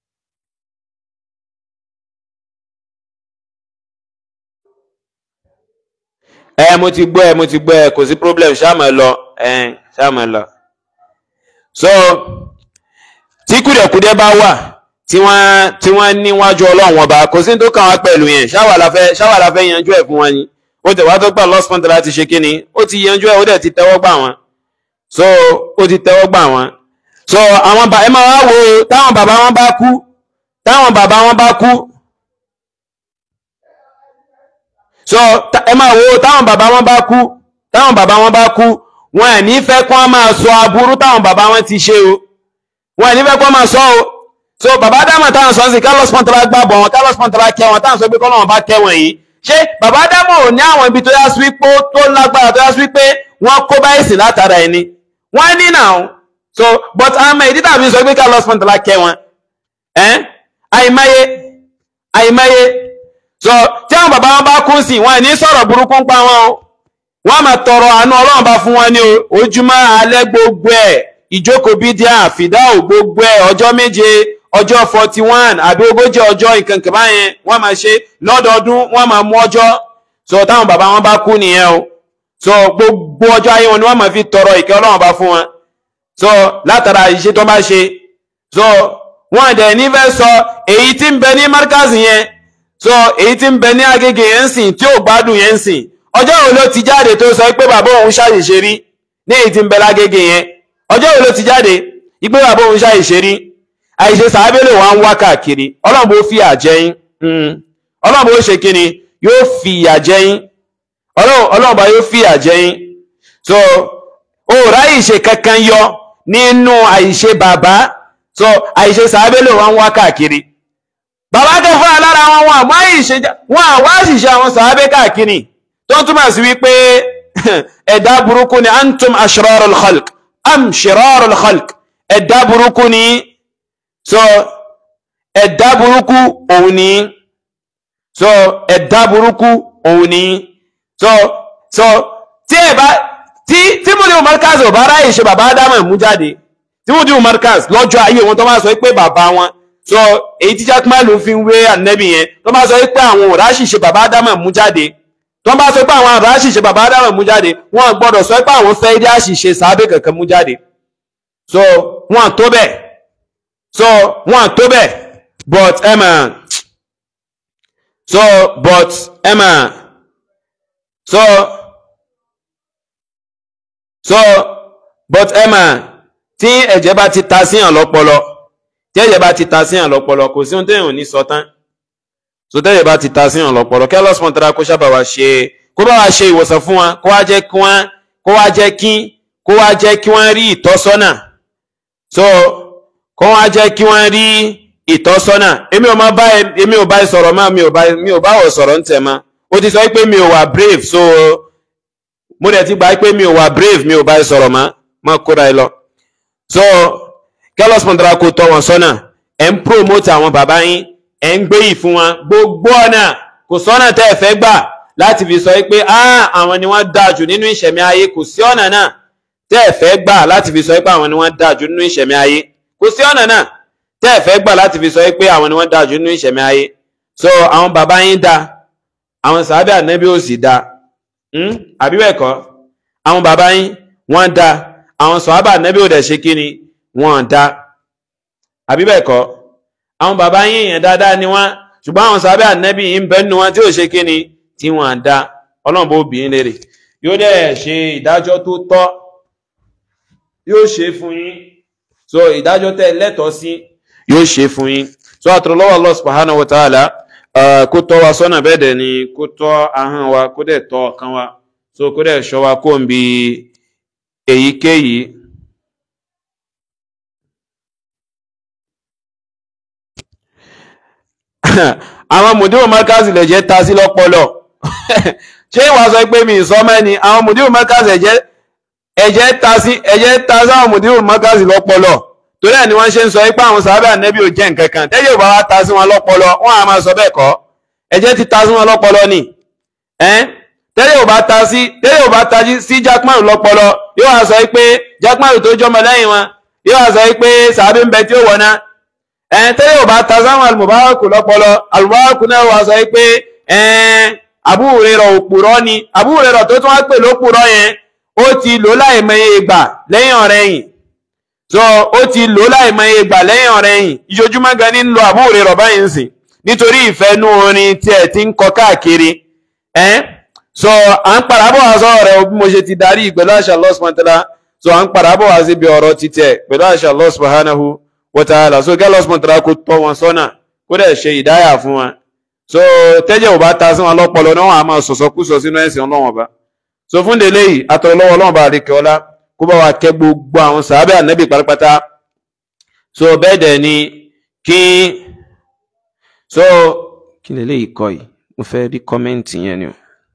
ẹ mo ti gbọ́ ẹ mo ti gbọ́ ẹ kò sí problem ṣáàmù ẹ lọ ẹ ṣáàmù ẹ lọ. so tí kùdẹ̀kùdẹ̀ bá wà tí wọ́n tí wọ́n níwájú ọlọ́run ọba kò sí ní tó kàn wá pẹ̀lú yẹn ṣáwà la fẹ́ ṣáwà la fẹ́ yanjú ẹ̀ fún wọn ni ó tẹ̀ wá tó gbà Allah subhanahu wa ta'ala ti ṣe kíni ó ti yanjú ẹ̀ ó dẹ̀ ti tẹ́wọ́ gbà wọn so ó ti tẹ́wọ́ gbà wọ́n so àwọn bá ẹ máa wá wo táwọn bàbá wọn bá kú táwọn bàbá wọn bá kú so ẹ máa wo táwọn bàbá wọn bá kú táwọn bàbá wọn bá kú wọn ẹ̀ ní fẹ́ kó wọn máa sọ aburú táwọn bàbá wọn ti ṣe o wọn ẹ̀ ní fẹ́ kó wọn máa sọ o so bàbá dámọ̀ táwọn sọ sí Carlos Pantala gbàgbọ́ wọn Carlos Pantala kẹ́ wọn táwọn sọ pé kọ́ lọ́wọ́n bá kẹ́ wọn yìí ṣé bàbá dámọ̀ ò ní àwọn ibi tó yá sí pé tó lágbára tó yá sí pé wọ́n kó báyìí sí látara ẹni wọ́n ní náà so but àmọ́ ìdí tàbí sọ pé Carlos Pantala kẹ́ wọn ẹ́n àìmáyé àìmáyé so tí àwọn bàbá wọn bá kú sí wọn ní sọ̀rọ̀ burúkú ń pa wọn o wọ́n máa tọrọ àánú ọlọ́run bá fún wọn ní ojúmọ́ alẹ́ gbogbo ẹ̀ ìjókòó bídíà fìdáò gbogbo ẹ̀ ọjọ́ méje ọjọ́ forty one àbí ogójì ọjọ́ ìkànkàn báyẹn wọ́n máa ṣe lọ́dọọdún wọ́n máa mú ọjọ́ so táwọn bàbá wọn bá kú nìyẹn o so gbogbo ọjọ́ ayé wọn ni wọ́n máa fi tọrọ ìkẹ́ ọlọ́run bá fún wọn so látara iṣẹ́ tó bá ṣe so wọ́n dẹ̀ nífẹ̀ẹ́ sọ èyí tí ń bẹ ní markaz yẹn so èyí tí ń bẹ ní agége yẹn ń sìn tí ò gbádùn yẹn ń sìn ọjọ́ wo ló ti jáde tó sọ pé bàbá òun ṣàṣìṣe rí ní èyí tí ń bẹ lágége yẹn ọjọ́ wo ló ti jáde ìpé bàbá òun ṣàṣìṣe rí àìṣe sàábélò wa ń wá káàkiri ọlọ́run bó fi àjẹyìn ọlọ́run bó ṣe kíni yóò fi àjẹyìn ọlọ́run bá yóò fi àjẹyìn so ó ráyè ṣe kankan yọ nínú àìṣe bàbá so àìṣe sàábélò wa ń wá káàkiri bàbá tó fún alára wọn wọn àmọ́ àìṣe wọn àwọ́ àṣìṣe àwọn sàábé káàkiri tó túmọ̀ sí wípé ẹ̀dá burúkú ni antum ashrarul khalq am shirarul khalq ẹ̀dá burúkú ni so ẹ̀dá burúkú òun ni so ẹ̀dá burúkú òun ni so so tí ẹ bá tí tí mo ní o markaz ò bá ráyè ṣe bàbá ádámù mú jáde tí mo ní o markaz lọ́jọ́ ayé wọn tó máa sọ pé bàbá wọn so èyí tí jackman ló fi ń wé ànẹ́bì yẹn tó máa sọ pé àwọn òrá ṣìṣe bàbá ádámù mú jáde tó wọ́n bá sọ pé àwọn àbá àṣìṣe bàbá Ádámù mú jáde wọ́n gbọ́dọ̀ sọ pé àwọn fẹ́ dé àṣìṣe sàábé kankan mú jáde so wọ́n tó bẹ́ẹ̀ so wọ́n tó bẹ́ẹ̀ but emma so but emma so so but emma tí ẹ̀jẹ̀ bá ti ta síyàn lọ́pọlọ tí ẹ̀jẹ̀ bá ti ta síyàn lọ́pọlọ kò sí ohun téèyàn ò ní sọ tán so tẹ́jẹ̀ bá ti ta síyàn lọ́pọlọ kí ọlọ́sùn tẹ́ra kó sábà wá ṣe kó bá wá ṣe ìwòsàn fún wọn kó wá jẹ́ kí wọ́n kó wá jẹ́ kí kó wá jẹ́ kí wọ́n rí ìtọ́sọ́nà so kó wá jẹ́ kí wọ́n rí ìtọ́sọ́nà èmi ò máa bá èmi ò bá ẹ sọ̀rọ̀ mọ́ mi ò bá mi ò bá wọ̀ sọ̀rọ̀ ń tẹ̀ mọ́ ó ti sọ pé mi ò wà brave so mo dẹ̀ ti gbà pé mi ò wà brave mi ò bá ẹ sọ̀rọ̀ mọ́ mọ́ kóra ẹ lọ so kí ọlọ́sùn tẹ́ra kó tọ́ wọn sọ́nà ẹ̀ ń promote àwọn bàbá yín ẹ̀ ń gbé yìí fún wọn gbogbo ọ̀nà kò sọ́nà tẹ́ ẹ fẹ́ gbà láti fi sọ pé àwọn ni wọ́n dáa jù nínú ìṣẹ̀mí ayé kò sí ọ̀nà náà tẹ́ ẹ fẹ́ gbà láti fi sọ pé àwọn ni wọ́n dáa jù nínú ìṣẹ̀mí ayé kò sí ọ̀nà náà tẹ́ ẹ fẹ́ gbà láti fi sọ pé àwọn ni wọ́n dáa jù nínú ìṣẹ̀mí ayé so àwọn bàbá yín da àwọn sàábẹ́ ànábì ò sì da àbí bẹ́ẹ̀ kọ́ àwọn bàbá yín wọ́n da àwọn sàábẹ́ ànábì ò dẹ̀ ṣe kí ni wọ́n da àbí bẹ́ẹ̀ kọ́ àwọn bàbá yín èèyàn dáadáa ni wọ́n ṣùgbọ́n àwọn sábẹ́ ànẹ́bí ń bẹ nínú wọn tí ò ṣe kí ni tí wọ́n dá ọlọ́run bó bìín lérè yóò dẹ̀ ṣe ìdájọ́ tó tọ́ yóò ṣe fún yín so ìdájọ́ tẹ́ lẹ́tọ̀ọ́ sí yóò ṣe fún yín so àtúrọ̀lọ́wọ́ Allah subhanahu wa ta'ala kó tọ́ wa sọ́nà bẹ́ẹ̀ dẹ̀ ni kó tọ́ ahọ́n wa kó dẹ̀ tọ́ ọkàn wa so kó dẹ̀ ṣọ́ wa kó ń bi èyíkéyìí àwọn mùdíwò mọ́kàsì lè jẹ́ ta sí lọ́pọlọ ṣé ìwà sọ pé mi sọ mẹ́ni àwọn mùdíwò mọ́kàsì ẹ̀jẹ̀ ta sí ẹ̀jẹ̀ ta sí àwọn mùdíwò mọ́kàsì lọ́pọlọ torí ẹ̀ ni wọ́n ṣe ń sọ pé àwọn sábẹ́ ànẹ́bí ò jẹ́ nǹkan kan tẹ́jẹ̀ bá wá ta sí wọn lọ́pọlọ wọ́n á máa sọ bẹ́ẹ̀ kọ́ ẹ̀jẹ̀ ti ta sí wọn lọ́pọlọ ni tẹ́lẹ̀ ò bá ta sí tẹ́lẹ̀ ò bá ta sí jákmárù lọ́pọlọ yóò wá sọ pé jákmárù tó jọmọ lẹ́yìn wọn yóò wá sọ pé sàbí ń bẹ tí ó wọ̀ náà ẹ̀ẹ́n tẹ́lẹ̀ ò bá ta sáwọn alùmọ̀báwákù lọ́pọlọ alùmọ̀báwákù náà wà sọ pé ẹ̀ẹ́n Abu Hurairah òpùrọ́ ni Abu Hurairah tó tún wá pè lópùrọ́ yẹn ó ti lò láìmọye ìgbà lẹ́yìn ọ̀rẹ́yìn so ó ti lò láìmọye ìgbà lẹ́yìn ọ̀rẹ́yìn ìjojúmọ́ gan ní lo Abu Hurairah báyìí ń sìn nítorí ìfẹ́nú orin tí ẹ̀ ti ń kọ káàkiri ẹ̀ẹ́n so à ń padà bọ̀ wá sọ̀rọ̀ rẹ̀ bí mo ṣe ti darí pẹ̀lú àṣà Allah subhanahu wa ta'ala so à ń padà bọ̀ wá síbi ọ̀rọ̀ títẹ̀ pẹ̀lú àṣà Allah subhanahu wọ́tàlá so gẹ́lọ́ sọ̀tàrà kó tọ́ wọn sọ́nà kó dẹ̀ ṣe ìdáyà fún wọn so tẹ́jẹ̀ ò bá ta sí wọn lọ́pọlọ náà wọn a máa sọ̀sọ́ kú sọ sínú ẹ̀sìn ọlọ́wọ́n bá so fún délé yìí atọ́rọ lọ́wọ́ ọlọ́wọ́n bá rí kẹ́ọ́lá kó bá wa kẹ́ gbogbo àwọn sàábẹ́ ànẹ́bì pátápátá so bẹ́ẹ̀ dẹ̀ ni kí so kí lè léyìí kọ́ yìí mo fẹ́ rí kọ́mẹ́ǹtì yẹn ni o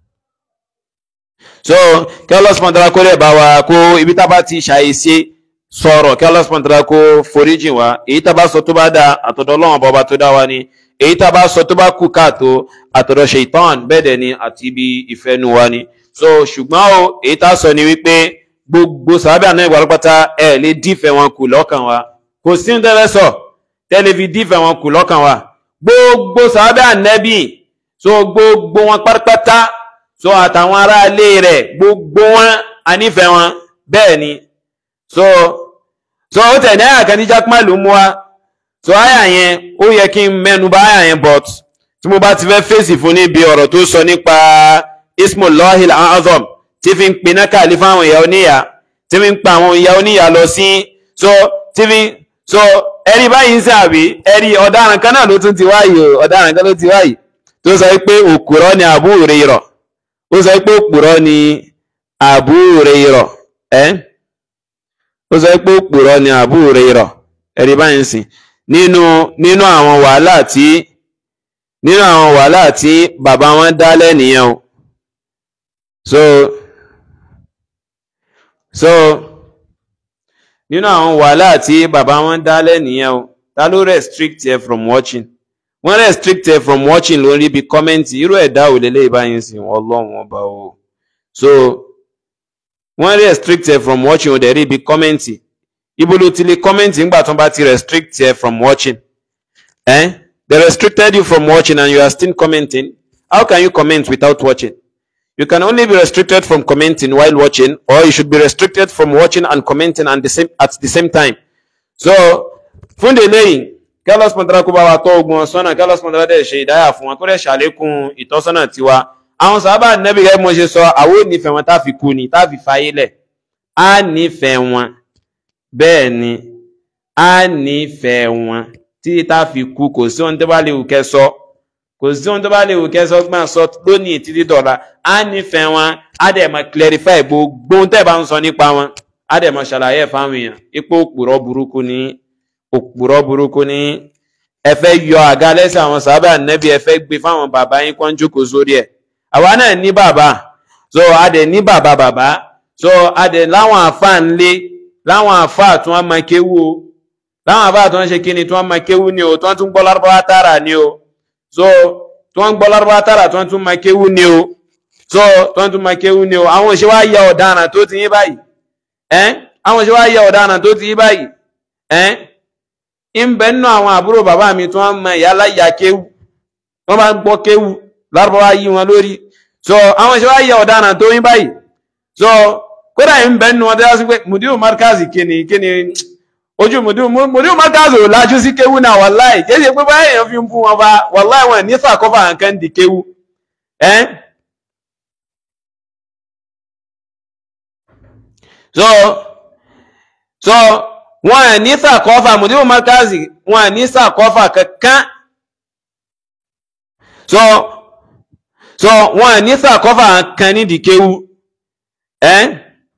so kí ọlọ́sùn mọ̀tàrà kó dẹ̀ bá wa kó ibi tá a bá ti ṣàyèsí sọ̀rọ̀ kí Allah subhanahu wa ta'ala kó foríjì wá èyí tá bá sọ tó bá dá àtọ̀dọ̀ Ọlọ́run bọba tó dá wa ni èyí tá bá sọ tó bá kù káàtó àtọ̀dọ̀ ṣèitán bẹ́ẹ̀ dẹ̀ ni àti ibi ìfẹ́nu wa ni so ṣùgbọ́n o èyí tá sọ ni wípé gbogbo sàábẹ́ àná ìwà lọ́pátá ẹ̀ lè dífẹ̀ wọn kù lọ́kàn wa kò sí ní tẹ́lẹ̀ sọ tẹ́lẹ̀ fi dífẹ̀ wọn kù lọ́kàn wa gbogbo sàábẹ́ ànẹ́bì so gbogbo wọn pátápátá so àtàwọn aráalé rẹ̀ gbogbo wọn anífẹ̀ wọn bẹ́ẹ̀ ni so so ó tẹ̀ ní àyà kan ní jákmá ló mú wa so àyà yẹn ó yẹ kí n mẹ́nu bà àyà yẹn but tí mo bá ti fẹ́ fèsì fún níbi ọ̀rọ̀ tó sọ nípa ismullahil azam tí fi ń piná kàlí fún àwọn ìyá oníyà tí fi ń pa àwọn ìyá oníyà lọ sí so tí fi so ẹ̀rí báyìí ń sàbí ẹ̀rí ọ̀daràn kan náà ló tún ti wáyìí o ọ̀daràn kan ló ti wáyìí tó sọ pé òkúrọ́ ni Abu Hurairah ó sọ pé òkúrọ́ ni Abu Hurairah ẹ́ eh? ó sọ pé òpùrọ́ ni Abu Hurairah ẹ̀rí báyìí ń sìn nínú nínú àwọn wàhálà tí nínú àwọn wàhálà tí bàbá wọn dá lẹ́nìyàn o so so nínú àwọn wàhálà tí bàbá wọn dá lẹ́nìyàn o ta ló restrict ẹ from watching wọ́n restrict ẹ from watching lórí ibi kọ́mẹ́ǹtì irú ẹ̀dá ò lélẹ́yìí báyìí ń sìn ọlọ́run ọba o so wọ́n restrict ẹ from watching o dẹ̀ rí ibi kọ́mẹ́ǹtì ibo ló ti lè kọ́mẹ́ǹtì nígbà tó bá ti restrict ẹ from watching eh? they restricted you from watching and you are still commenting how can you comment without watching you can only be restricted from commenting while watching or you should be restricted from watching and commenting at the same, at the same time so fún délé yìí kẹlọs pọntara kó bá wa tọ́ ogun ọsánà kẹlọs pọntara dẹ ṣe ìdáyà fún wọn kó dẹ ṣàlékún ìtọ́sọ́nà tiwa àwọn sábà nẹbi gẹ́gẹ́ bí mo ṣe sọ àwọn ò nífẹ̀ẹ́ wọn tá fi kú ni tá fi fàyè lẹ̀ á nífẹ̀ẹ́ wọn bẹ́ẹ̀ ni á nífẹ̀ẹ́ wọn títí tá fi kú kò sí ohun tó bá lè wù kẹ́ sọ kò sí ohun tó bá lè wù kẹ́ sọ gbọ́n sọ lónìí títí dọ̀la á nífẹ̀ẹ́ wọn á dẹ̀ mọ̀ clarify gbogbo ohun tẹ́ bá ń sọ nípa wọn á dẹ̀ mọ̀ ṣàlàyé ẹ̀ fáwọn èèyàn ipò òpùrọ̀ burúkú ni òpùrọ̀ burúkú ni ẹ fẹ́ yọ àga lẹ́sẹ̀ àwọn sábà nẹ́bí ẹ fẹ́ gbé fáwọn bàbá yín kó ń jókòó sórí ẹ̀ àwa náà ní bàbá so a dẹ̀ ní bàbá bàbá so a dẹ̀ láwọn àfa ńlé láwọn àfa tí wọ́n máa kéwú o láwọn àfa tí wọ́n ṣe kíni tí wọ́n máa kéwú ni o tí wọ́n tún gbọ́ lárúbáwá tààrà ni o so tí wọ́n gbọ́ lárúbáwá tààrà tí wọ́n tún máa kéwú ni o so tí wọ́n tún máa kéwú ni o àwọn òṣèwà wá yẹ ọ̀daràn tó ti yín báyìí ẹ́ àwọn òṣèwà wá yẹ ọ̀daràn tó ti yín báyìí ẹ́ ń bẹ nínú àwọn àbúrò bàbá mi tí wọ́n mọ ìyá láyà kéwú wọ́n bá ń gbọ́ kéwú lárúbáwá yí wọn lórí so àwọn òṣèwà yẹ ọ̀daràn tó yín báyìí so kódà ń bẹ nínú wọn tó yá sí pé mudiru markazi kíni kíni ojú mudiru mudiru markazi ò lajú sí kéwú náà wàláì kí ṣe pé báyìí èèyàn fi ń bú wọn bá wàláì wọn ní sàkófà nǹkan di kéwú ẹ́ so so wọn ní sàkọ́fà mudiru markazi wọn ní sàkọ́fà kankan so so wọn ní sàkọ́fà kan ní dìkéwú ẹ́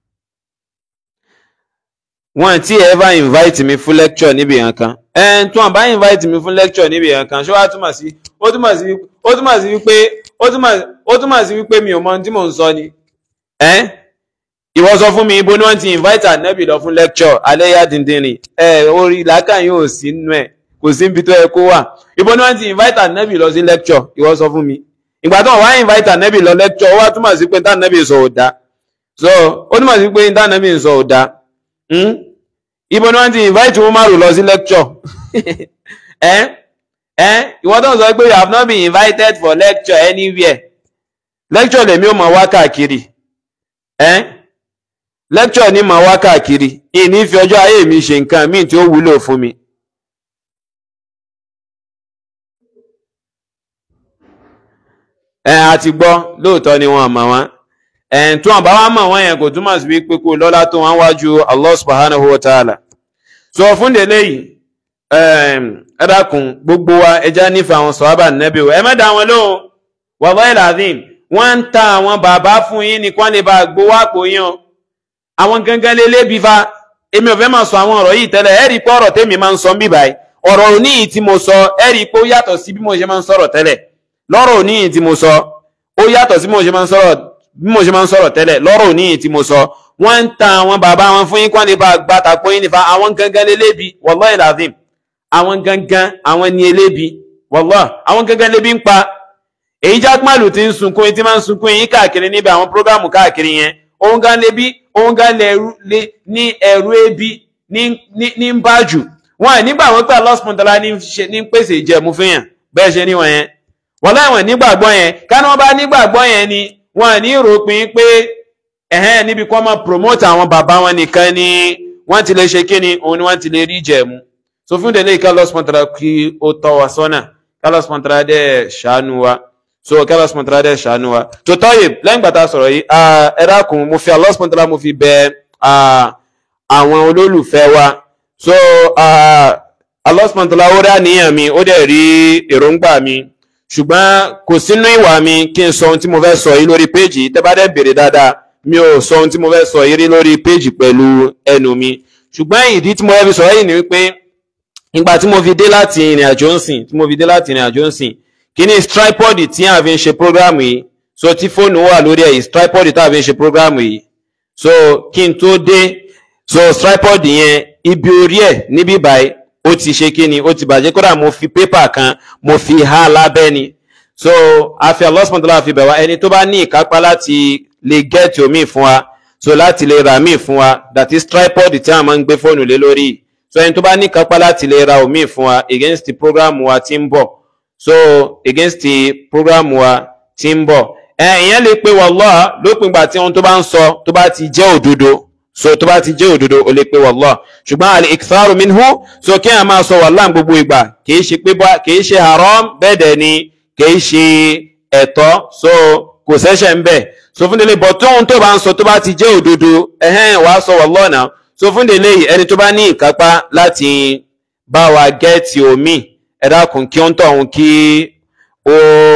wọn tí ever invite mi fún lecture níbi kankan ẹ̀ tí wọn bá invite mi fún lecture níbi kankan ṣé wàá túmọ̀ sí ó túmọ̀ sí ó túmọ̀ sí wípé ó túmọ̀ ó túmọ̀ sí wípé mi ò mọ ohun tí mò ń sọ ni ẹ́ ìwọ sọ fún mi ibo ni wọ́n ti invite ànábì lọ fún lecture aléyà dìndìnrìn ẹ orí làákàn yóò sí nínú ẹ kò sí níbi tó yẹ kó wà ibo ni wọ́n ti invite ànábì lọ sí lecture ìwọ sọ fún mi ìgbà tó wọ́n wá invite ànábì lọ lecture ó wá túmọ̀ sí pé tá ànábì sọ ò dáa so ó túmọ̀ sí pé tá ànábì sọ ò dáa ibo ni wọ́n ti invite Umaru lọ sí lecture ẹ ẹ ìwọ tó ń sọ pé you have not been invited for lecture anywhere lecture lèmi ò mọ̀ wá káàkiri ẹ lecture ni màá wá káàkiri ìní fi ọjọ́ ayé mi ṣe nǹkan míì tí ó wúlò fún mi. ẹ a ti gbọ́ lóòótọ́ ni wọ́n mọ̀ wọ́n ẹ̀ tí wọ́n bá wá mọ̀ wọ́n yẹn kò túmọ̀ sí wípé kó lọ́lá tó wọ́n wájú Allah subhanahu wa ta'ala. sọ fún délé yìí ẹ dákun gbogbo wa ẹja nífẹ̀ẹ́ àwọn sọ̀hábà nẹ́bí o ẹ má dá wọn lóhùn wallahi lazim wọ́n ń ta àwọn bàbá fún yín ní kán lè bá gbowó àpò yín o àwọn gangan lélẹ́ bí fa èmi ò fẹ́ máa sọ àwọn ọ̀rọ̀ yìí tẹ́lẹ̀ ẹ rí i pé ọ̀rọ̀ tèmi máa ń sọ bí báyìí ọ̀rọ̀ òní yìí tí mo sọ ẹ rí i pé ó yàtọ̀ sí bí mo ṣe máa ń sọ̀rọ̀ tẹ́lẹ̀ lọ́rọ̀ òní yìí tí mo sọ ó yàtọ̀ sí bí mo ṣe máa ń sọ̀rọ̀ bí mo ṣe máa ń sọ̀rọ̀ tẹ́lẹ̀ lọ́rọ̀ òní yìí tí mo sọ wọ́n ń ta àwọn bàbá wọn fún yín kán lè bá gba tàpọ̀ yín nífa àwọn gangan lélẹ́ bí wallahi lazim àwọn gangan àwọn ni elébi wallahi àwọn gangan lébi ń pa èyí jákmàlù ti ń sunkún tí máa ń sunkún yín káàkiri níbi àwọn prógámù káàkiri yẹn òun gan lebi òun gan lè ní ẹ̀rú ebi ní ń bá jù wọn à nígbà wọn pé alọ́sùmọ̀tàlá ní pèsè ìjẹ̀mú fún yàn bẹ́ẹ̀ ṣe níwọ̀n yẹn wọ́n láwọn nígbàgbọ́ yẹn káná wọn bá nígbàgbọ́ yẹn ni wọn à ní ròpin pé ẹ̀hẹ́n níbi kọ́ máa promote àwọn bàbá wọn nìkan ni wọ́n ti lè ṣe kí ni òun ni wọ́n ti lè rí ìjẹ̀mú so fún délé kálọ́sùmọ̀tàlá kí ó tọ́ wa sọ́nà kálọ́sùmọ̀tàlá dẹ̀ ṣàánú wa so kẹ́lá sọ̀tàlá dẹ̀ ṣàánú wa tó tọ́yè lẹ́yìn gbàtà sọ̀rọ̀ yìí ẹ dákun mo fi Allah sọ̀tàlá mo fi bẹ àwọn olólùfẹ́ wa so Allah sọ̀tàlá ó rí àníyàn mi ó dẹ̀ rí èròǹgbà mi ṣùgbọ́n kò sínú ìwà mi kí n sọ ohun tí mo fẹ́ sọ yìí lórí péjì tẹ́ bá dẹ̀ béèrè dáadáa mi ò sọ ohun tí mo fẹ́ sọ yìí rí lórí péjì pẹ̀lú ẹnu mi ṣùgbọ́n ìdí tí mo fẹ́ fi sọ yìí ni wípé ìgbà tí mo fi dé láti ìrìn àjò ń sìn tí mo fi dé láti ìrìn àjò ń sìn kíní tripod tí a fi ń ṣe program yìí so tí fóònù wà lórí ẹ̀ tripod tí a fi ń ṣe program yìí so kí n tó dé so tripod yẹn ibi orí ẹ̀ níbí báyìí ó ti ṣe kíni ó ti bàjẹ́ kódà mo fi pépà kan mo fi há lábẹ́ ni so a fi Allah subhanahu wa ta'ala fi bẹ̀ wá ẹni tó bá ní ìkápá láti lè gẹ́ẹ̀tì omi fún wa so láti lè ra míì fún wa that is tripod tí a máa ń gbé fóònù lé lórí so ẹni tó bá ní ìkápá láti lè ra omi fún wa against the program wa tí ń bọ̀ so against the program wa tí ń bọ̀ èèyàn lè pe wallah lópin ìgbà tí ohun tó bá ń sọ tó bá ti jẹ́ òdodo so tó bá ti jẹ́ òdodo o lè pe wallah ṣùgbọ́n al iktharu minhu so kí a máa sọ wallah gbogbo ìgbà kìí ṣe pé bá kìí ṣe haram bẹ́ẹ̀ dẹ̀ ni kìí ṣe ẹ̀tọ́ so kò sẹ́ṣẹ̀ ń bẹ̀ so fún délé bọ̀ tóun tó bá ń sọ tó bá ti jẹ́ òdodo ẹ̀hẹ́n wàá sọ wallah náà so fún délé yìí ẹni tó bá ní ìkápá láti bá wa gẹ́ẹ̀tì omi ẹ dákun kí ó ń tọ̀ ọ̀hún kí ó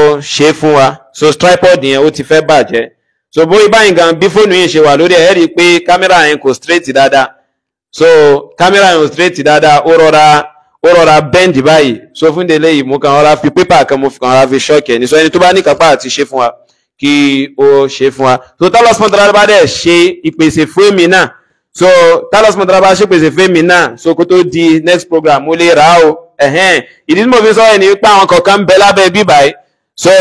ṣe fún wa so tripod yẹn ó ti fẹ́ bàjẹ́ so bóyá báyìí gan bí fóònù yìí ṣe wà lórí ẹ̀ ẹ́ rí i pé kámẹ́rà yẹn kò straight dáadáa so kámẹ́rà yẹn kò straight dáadáa ó rọra ó rọra bend báyìí so fún délé yìí mo kàn rọra fi pépà kan mo kàn rọra fi ṣọ́ọ̀kì ẹ̀ ní so ẹni tó bá ní kápá àti ṣe fún wa kí ó ṣe fún wa so talos mọ̀tàlá bá dẹ̀ ṣe ìpèsè fún èmi náà so talos mọ̀tàlá bá ṣe ìpèsè fún èmi náà so kó tó di next program mo lè rà á o ẹ̀hẹ́n ìdí tí mo fi sọ ẹ̀ ní pé àwọn kọ̀ọ̀kan ń bẹ lábẹ́ bíbáyìí so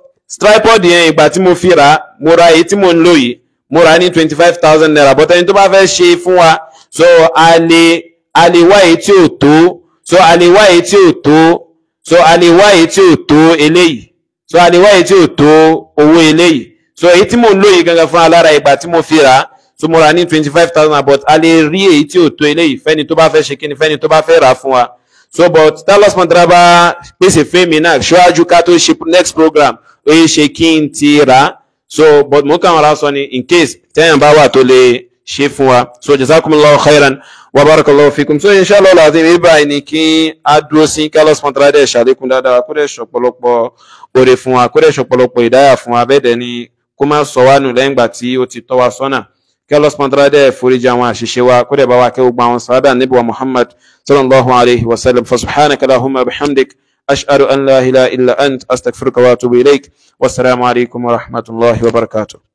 tripod yẹn ìgbà tí mo fi rà á mo ra èyí tí mo ń lò yìí mo rà á ní twenty five thousand naira but ẹni tó bá fẹ́ ṣe fún wa so a lè a lè wá èyí tí ò tó so a lè wá èyí tí ò tó so a lè wá èyí tí ò tó eléyìí so a lè wá èyí tí ò tó owó eléyìí so èyí tí mo ń lò yìí gangan fún alára ìgbà tí mo fi rà á so mo rà á ní twenty five thousand but a lè rí èyí tí ò tó eléyìí fẹ́ni tó bá fẹ́ ṣe kíni fẹ́ni tó bá fẹ́ rà á fún wa so but talos montraba pèsè fèmí náà ṣíwájú ká tó ṣe next program ó yẹ ṣe kí n ti rà á so but mo kàn ra sọ ni in case tẹ́yàn bá wà tó lè ṣe fún wa so jazakumullahu khairan wa barakallahu fikum so inshallah lazim ibà ni kí a dúró sí talos montraba dẹ̀ ṣàlékún dáadáa kó dẹ̀ ṣọ̀pọ̀lọpọ̀ oore fún wa kó dẹ̀ ṣọ̀pọ̀lọpọ̀ ìdáyà fún wa bẹ́ẹ̀ dẹ̀ ni kó má sọ wá nù lẹ́yìn ìgbà tí ó ti tọ́ wa sọ́nà kí Allah subhanahu wa ta'ala dẹ̀ foríjì àwọn àṣìṣe wa kó dẹ̀ bá wa kẹ́ gbogbo àwọn sàábà níbi wa Muhammad sallallahu alayhi wa sallam fa subhanaka allahumma bihamdik ashhadu an la ilaha illa ant astaghfiruka wa atubu ilayk wassalamu alaykum wa rahmatullahi wa barakatuh